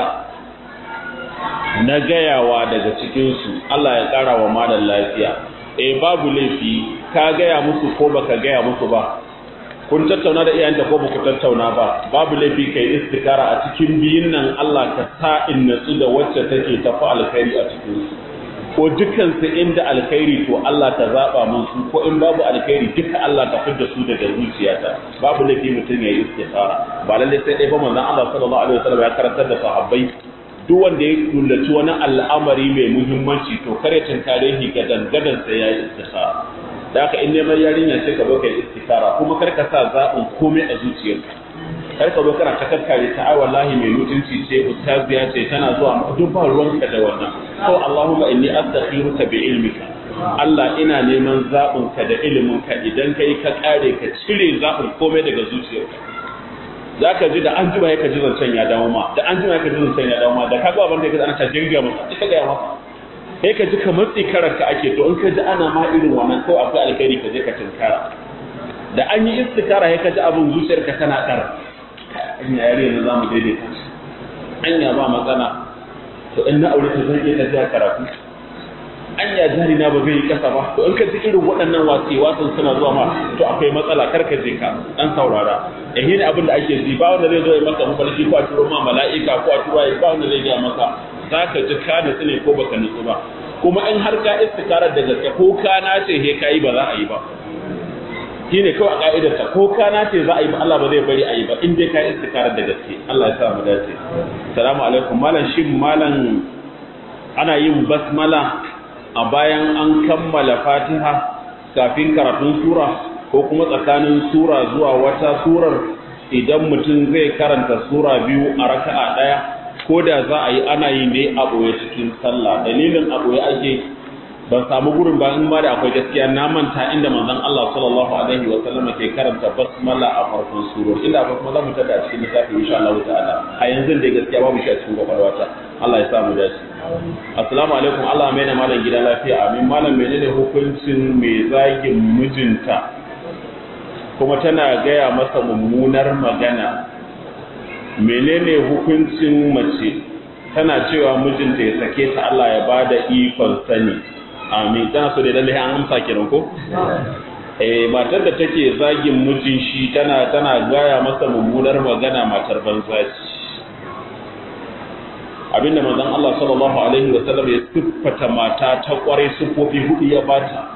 na gayawa daga cikinsu Allah ya ƙara wa malam lafiya eh babu laifi ka gaya musu ko baka gaya musu ba kun tattauna da iyayenta ko baku tattauna ba babu laifi kai istikara a cikin biyun nan Allah ka sa in natsu da wacce take tafi alkhairi a cikin su ko dukansu inda alkhairi to Allah ka zaba mun su ko in babu alkhairi duka Allah ka fidda su daga zuciyata babu laifi mutum ya yi istikhara ba lalle sai dai ba manzon Allah sallallahu alaihi wasallam ya karantar da sahabbai duk wanda ya kullaci wani al'amari mai muhimmanci to kare tunkare shi ga dangadan sai ya yi istikhara da haka in neman yarinya sai ka zo ka yi istikhara kuma kar ka sa zaɓin komai a zuciyarka kar ka zo kana ta kakkare ta ai wallahi mai mutunci ce ustaziya ce tana zuwa duk ba ruwanka da wannan ko Allahumma inni astakhiruka bi ilmika Allah ina neman zaɓin ka da ilimin ka idan kai ka kare ka cire zaɓin komai daga zuciyarka za ka ji da an jima ya ka ji zancen ya dawo ma da an jima ya ka ji zancen ya dawo ma da ka ga abin da ya ana ta jirga masa ita ga masa sai ka ji kamar tsikarar ka ake to in ka ji ana ma irin wannan ko akwai alkhairi ka je ka tinkara da an yi istikara ya ka ji abin zuciyarka tana ɗar anya yare na zamu daidaita anya ba matsala to in na aure ta zan iya tafiya karatu anya jari na ba zai yi kasa ba to in ka ji irin waɗannan wasi wasan suna zuwa ma to akwai matsala kar ka je ka dan saurara eh ne abin da ake ji ba wanda zai zo ya maka mafarki ko a turo ma mala'ika ko a turo ba wanda zai gaya maka zaka ji ka nutsu ne ko baka nutsu ba kuma in har ka istikarar da gaske ko ka nace he kai ba za a yi ba shi ne kawai a ka'idarta ko kana ce za a yi ba Allah ba zai bari a yi ba in dai ka yi istikarar da gaske Allah ya sa mu dace salamu alaikum malam shin malam ana yin basmala a bayan an kammala fatiha kafin karatun sura ko kuma tsakanin sura zuwa wata surar idan mutum zai karanta sura biyu a raka'a ɗaya ko da za a yi ana yi ne a ɓoye cikin sallah dalilin a ɓoye ake ban samu gurin ba in ma da akwai gaskiya na manta inda manzon Allah sallallahu alaihi wa sallam ke karanta basmala a farkon surori inda akwai kuma za mu tada a cikin littafi insha Allah ta'ala a yanzu da gaskiya babu shi a cikin kwakwalwata Allah ya sa mu dace assalamu alaikum Allah mai na malam gidan lafiya amin malam menene hukuncin mai zagin mijinta kuma tana gaya masa mummunar magana menene hukuncin mace tana cewa mijinta ya sake ta Allah ya bada ikon sani amin tana so da lalle an amsa kenan ko eh matar da take zagin mijin shi tana tana gaya masa mummunar magana matar banza ce abinda manzon Allah sallallahu alaihi wa sallam ya siffata mata ta kware sufofi hudu ya bata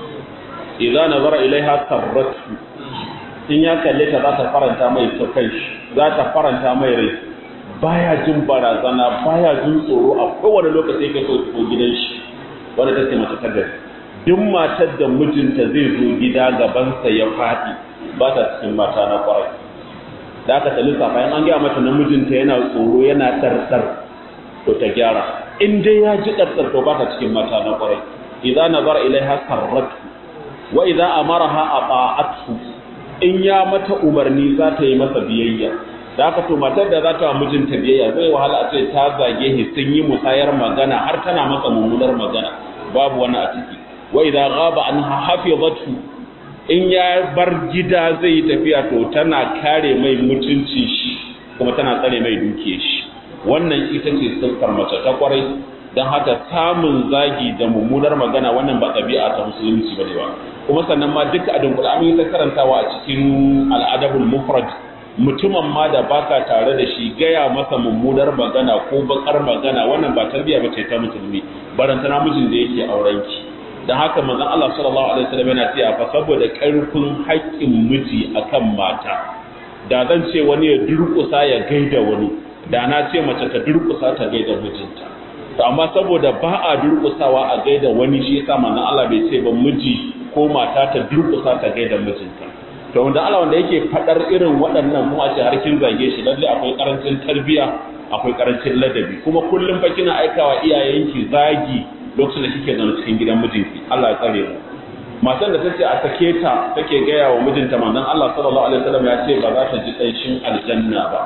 idza nazara ilaiha sarratu in ya kalle ta za ta faranta mai kai za ta faranta mai rai baya jin barazana baya jin tsoro a kowane lokaci yake so ko gidan shi wanda ta ce mace ta gari duk matar da mijinta zai zo gida gabansa ya faɗi ba ta cikin mata na kwarai da aka tali safa in an gaya mata na mijinta yana tsoro yana tsartsar to ta gyara in dai ya ji tsartsar to ba ta cikin mata na kwarai idza nazara ilaiha sarratu wa idza amaraha ata'athu in ya mata umarni za ta yi masa biyayya da aka to matar da za ta wa mijinta biyayya zai wahala a ce ta zage shi sun yi musayar magana har tana masa mummunar magana babu wani a ciki wa idza ghaba anha hafizatu in ya bar gida zai yi tafiya to tana kare mai mutuncin shi kuma tana tsare mai dukiyar shi wannan ita ce siffar mace ta kwarai don haka samun zagi da mummunar magana wannan ba ɗabi'a ta musulunci bane ba kuma sannan ma duka a dunkula an yi ta karantawa a cikin al'adabul mufrad mutumin ma da baka tare da shi gaya masa mummunar magana ko bakar magana wannan ba tarbiyya ba ce ta musulmi barantana mijin da yake auren ki dan haka manzon Allah sallallahu alaihi wasallam yana cewa fa saboda karfin haƙƙin miji akan mata da zan ce wani ya durƙusa ya gaida wani da na ce mace ta durƙusa ta gaida mijinta to amma saboda ba a durƙusawa a gaida wani shi yasa manzon Allah bai ce ba miji ko mata ta durƙusa ta gaida mijinta to wanda Allah wanda yake fadar irin waɗannan kuma ce har kin zage shi lalle akwai karancin tarbiya akwai karancin ladabi kuma kullum fa kina aikawa iyayenki zagi lokacin da kike zaune cikin gidan mijinki Allah ya tsare mu matan da tace a sake ta take gaya wa mijinta manzon Allah sallallahu alaihi wasallam ya ce ba za ta ji kanshin aljanna ba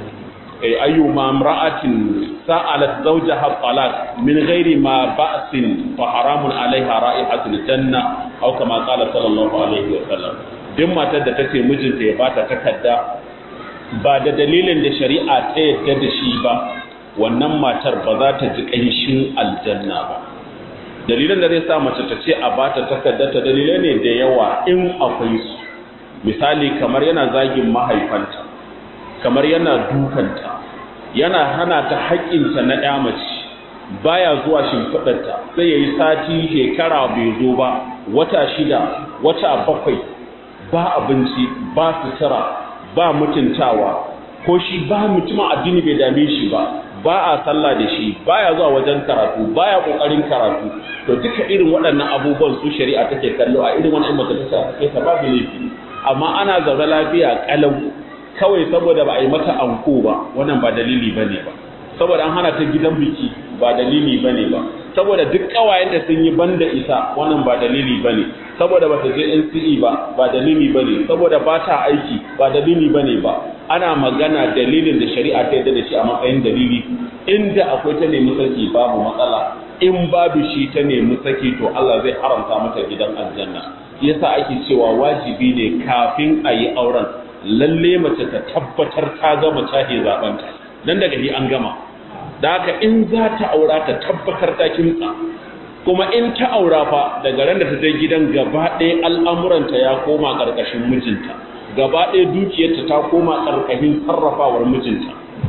ay ayyuma imra'atin sa'alat zawjaha talaq min ghairi ma ba'sin fa haramun alaiha ra'ihatul janna aw kama qala sallallahu alaihi wasallam duk matar da ta ce mijinta ya bata takarda ba da dalilin da shari'a ta yadda da shi ba wannan matar ba za ta ji ƙanshin aljanna ba dalilin da zai sa mace ta ce a bata takarda ta dalilai ne da yawa in akwai su misali kamar yana zagin mahaifanta kamar yana dukanta yana hana ta haƙƙinta na ɗa mace baya zuwa shimfiɗarta sai ya yi sati shekara bai zo ba wata shida wata bakwai ba abinci ba sutura ba mutuntawa ko shi ba mutumin addini bai dame shi ba ba a sallah da shi baya zuwa wajen karatu baya kokarin karatu to duka irin waɗannan abubuwan su shari'a take kallo a irin wannan majalisa take ta babu laifi amma ana zaune lafiya kalau kawai saboda ba a yi mata anko ba wannan ba dalili bane ba saboda an hana ta gidan biki ba dalili bane ba saboda duk kawayen da sun yi banda isa wannan ba dalili bane saboda bata je NCE ba ba dalili bane saboda ba ta aiki ba dalili bane ba ana magana dalilin da shari'a ta yadda da shi a matsayin dalili inda akwai ta nemi saki babu matsala in babu shi ta nemi saki to Allah zai haramta mata gidan aljanna yasa ake cewa wajibi ne kafin a yi auren lalle mace ta tabbatar ta gama cahe zabanta dan daga ni an gama da haka in za ta aura ta tabbatar ta kimtsa kuma in ta aura fa daga ran da ta je gidan gaba ɗaya al'amuranta ya koma ƙarƙashin mijinta gaba ɗaya dukiyarta ta koma ƙarƙashin sarrafawar mijinta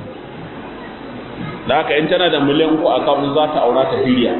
da haka in tana da miliyan uku a kawun za ta aura ta filiya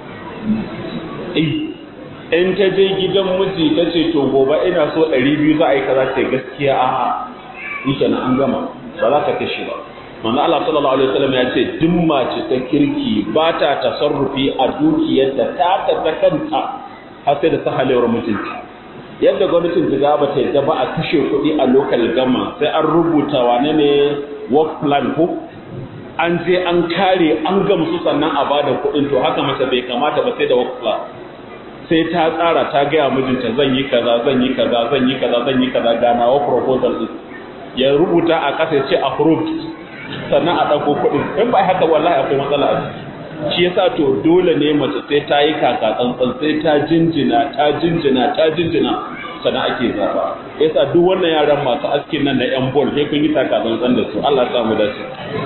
in ta je gidan miji ta ce to gobe ina so ɗari biyu za a yi kaza ce gaskiya a'a ita na an gama ba za ta kashe ba manzo Allah sallallahu alaihi wasallam ya ce duk mace ta kirki ba ta tasarrufi a dukiyarta ta ta ta kanta har sai da sahalewar mutunta yadda gwamnatin jiga ba ta yadda ba a kashe kuɗi a local gama sai an rubuta wane ne work plan ko an je an kare an gamsu sannan a bada kuɗin to haka mace bai kamata ba sai da work plan sai ta tsara ta gaya mijinta zan yi kaza zan yi kaza zan yi kaza zan yi kaza ga nawa proposal din ya rubuta a ƙasa ya ce approved sannan a ɗauko kuɗin in ba haka wallahi akwai matsala a ciki shi yasa to dole ne mace sai ta yi kaka tsantsan sai ta jinjina ta jinjina ta jinjina sannan ake zaba yasa duk wannan yaran masu askin nan na yan bol sai kun yi taka tsantsan da su Allah ya samu dace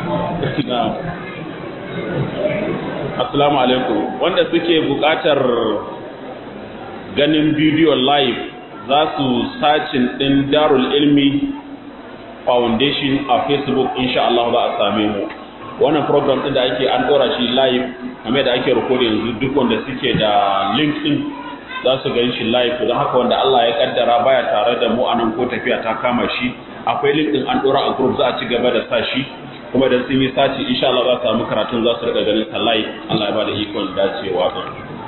assalamu alaikum wanda suke buƙatar ganin bidiyo live za su sacin ɗin darul ilmi foundation a facebook insha Allah za a same mu wannan program din da ake an dora shi live kamar da ake record yanzu duk wanda suke da link din za su gan shi live don haka wanda Allah ya kaddara baya tare da mu anan ko tafiya ta kama shi akwai link din an dora a group za a ci gaba da sa shi kuma da sun yi saci insha Allah za su samu karatun za su rika ganin sa live Allah ya bada ikon dacewa don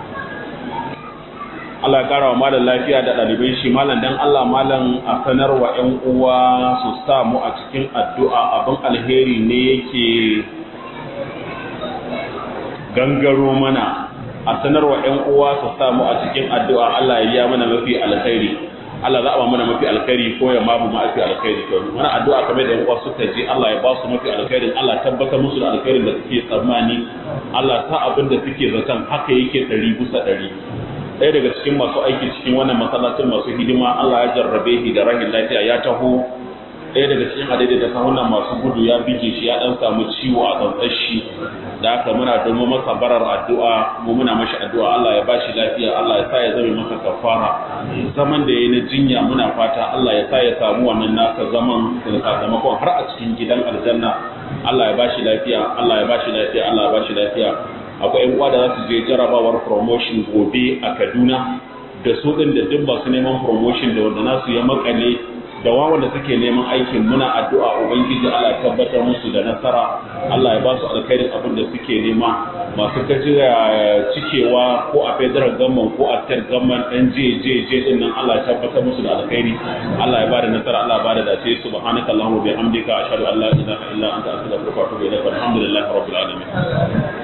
Allah ya kara wa malam lafiya da ɗalibai shi malam dan Allah malam a sanar wa ƴan uwa su sa mu a cikin addu'a abin alheri ne yake gangaro mana a sanar wa ƴan uwa su sa mu a cikin addu'a Allah ya yi mana mafi alkhairi Allah za a ba mana mafi alkhairi ko ya mabu mafi alkhairi to mana addu'a kamar da ƴan uwa suka ji Allah ya ba su mafi alkhairin Allah tabbatar musu da alkhairin da suke tsammani Allah sa abin da suke zaton haka yake ɗari bisa ɗari ɗaya daga cikin masu aiki cikin wannan masallacin masu hidima Allah ya jarrabe shi da rahin lafiya ya taho ɗaya daga cikin adadin da sahunan masu gudu ya bige shi ya ɗan samu ciwo a tsantsar shi da haka muna domin masa barar addu'a mu muna mashi addu'a Allah ya bashi lafiya Allah ya sa ya zame masa kafara zaman da yayi na jinya muna fata Allah ya sa ya samu wannan nasa zaman da sakamakon har a cikin gidan aljanna Allah ya bashi lafiya Allah ya bashi lafiya Allah ya bashi lafiya akwai yan uwa da za su je jarabawar promotion gobe a Kaduna da su din da duk masu neman promotion da wanda nasu ya makale da wanda suke neman aikin muna addu'a ubangiji Allah ya tabbatar musu da nasara Allah ya ba su alkhairin abin da suke nema masu kajira cikewa ko a federal government ko a state government ɗan JJJ din nan Allah ya tabbatar musu da alkhairi Allah ya ba da nasara Allah ya ba da dace subhanaka allahumma bihamdika ashhadu an la ilaha illa anta astaghfiruka wa atubu ilaik walhamdulillahi rabbil alamin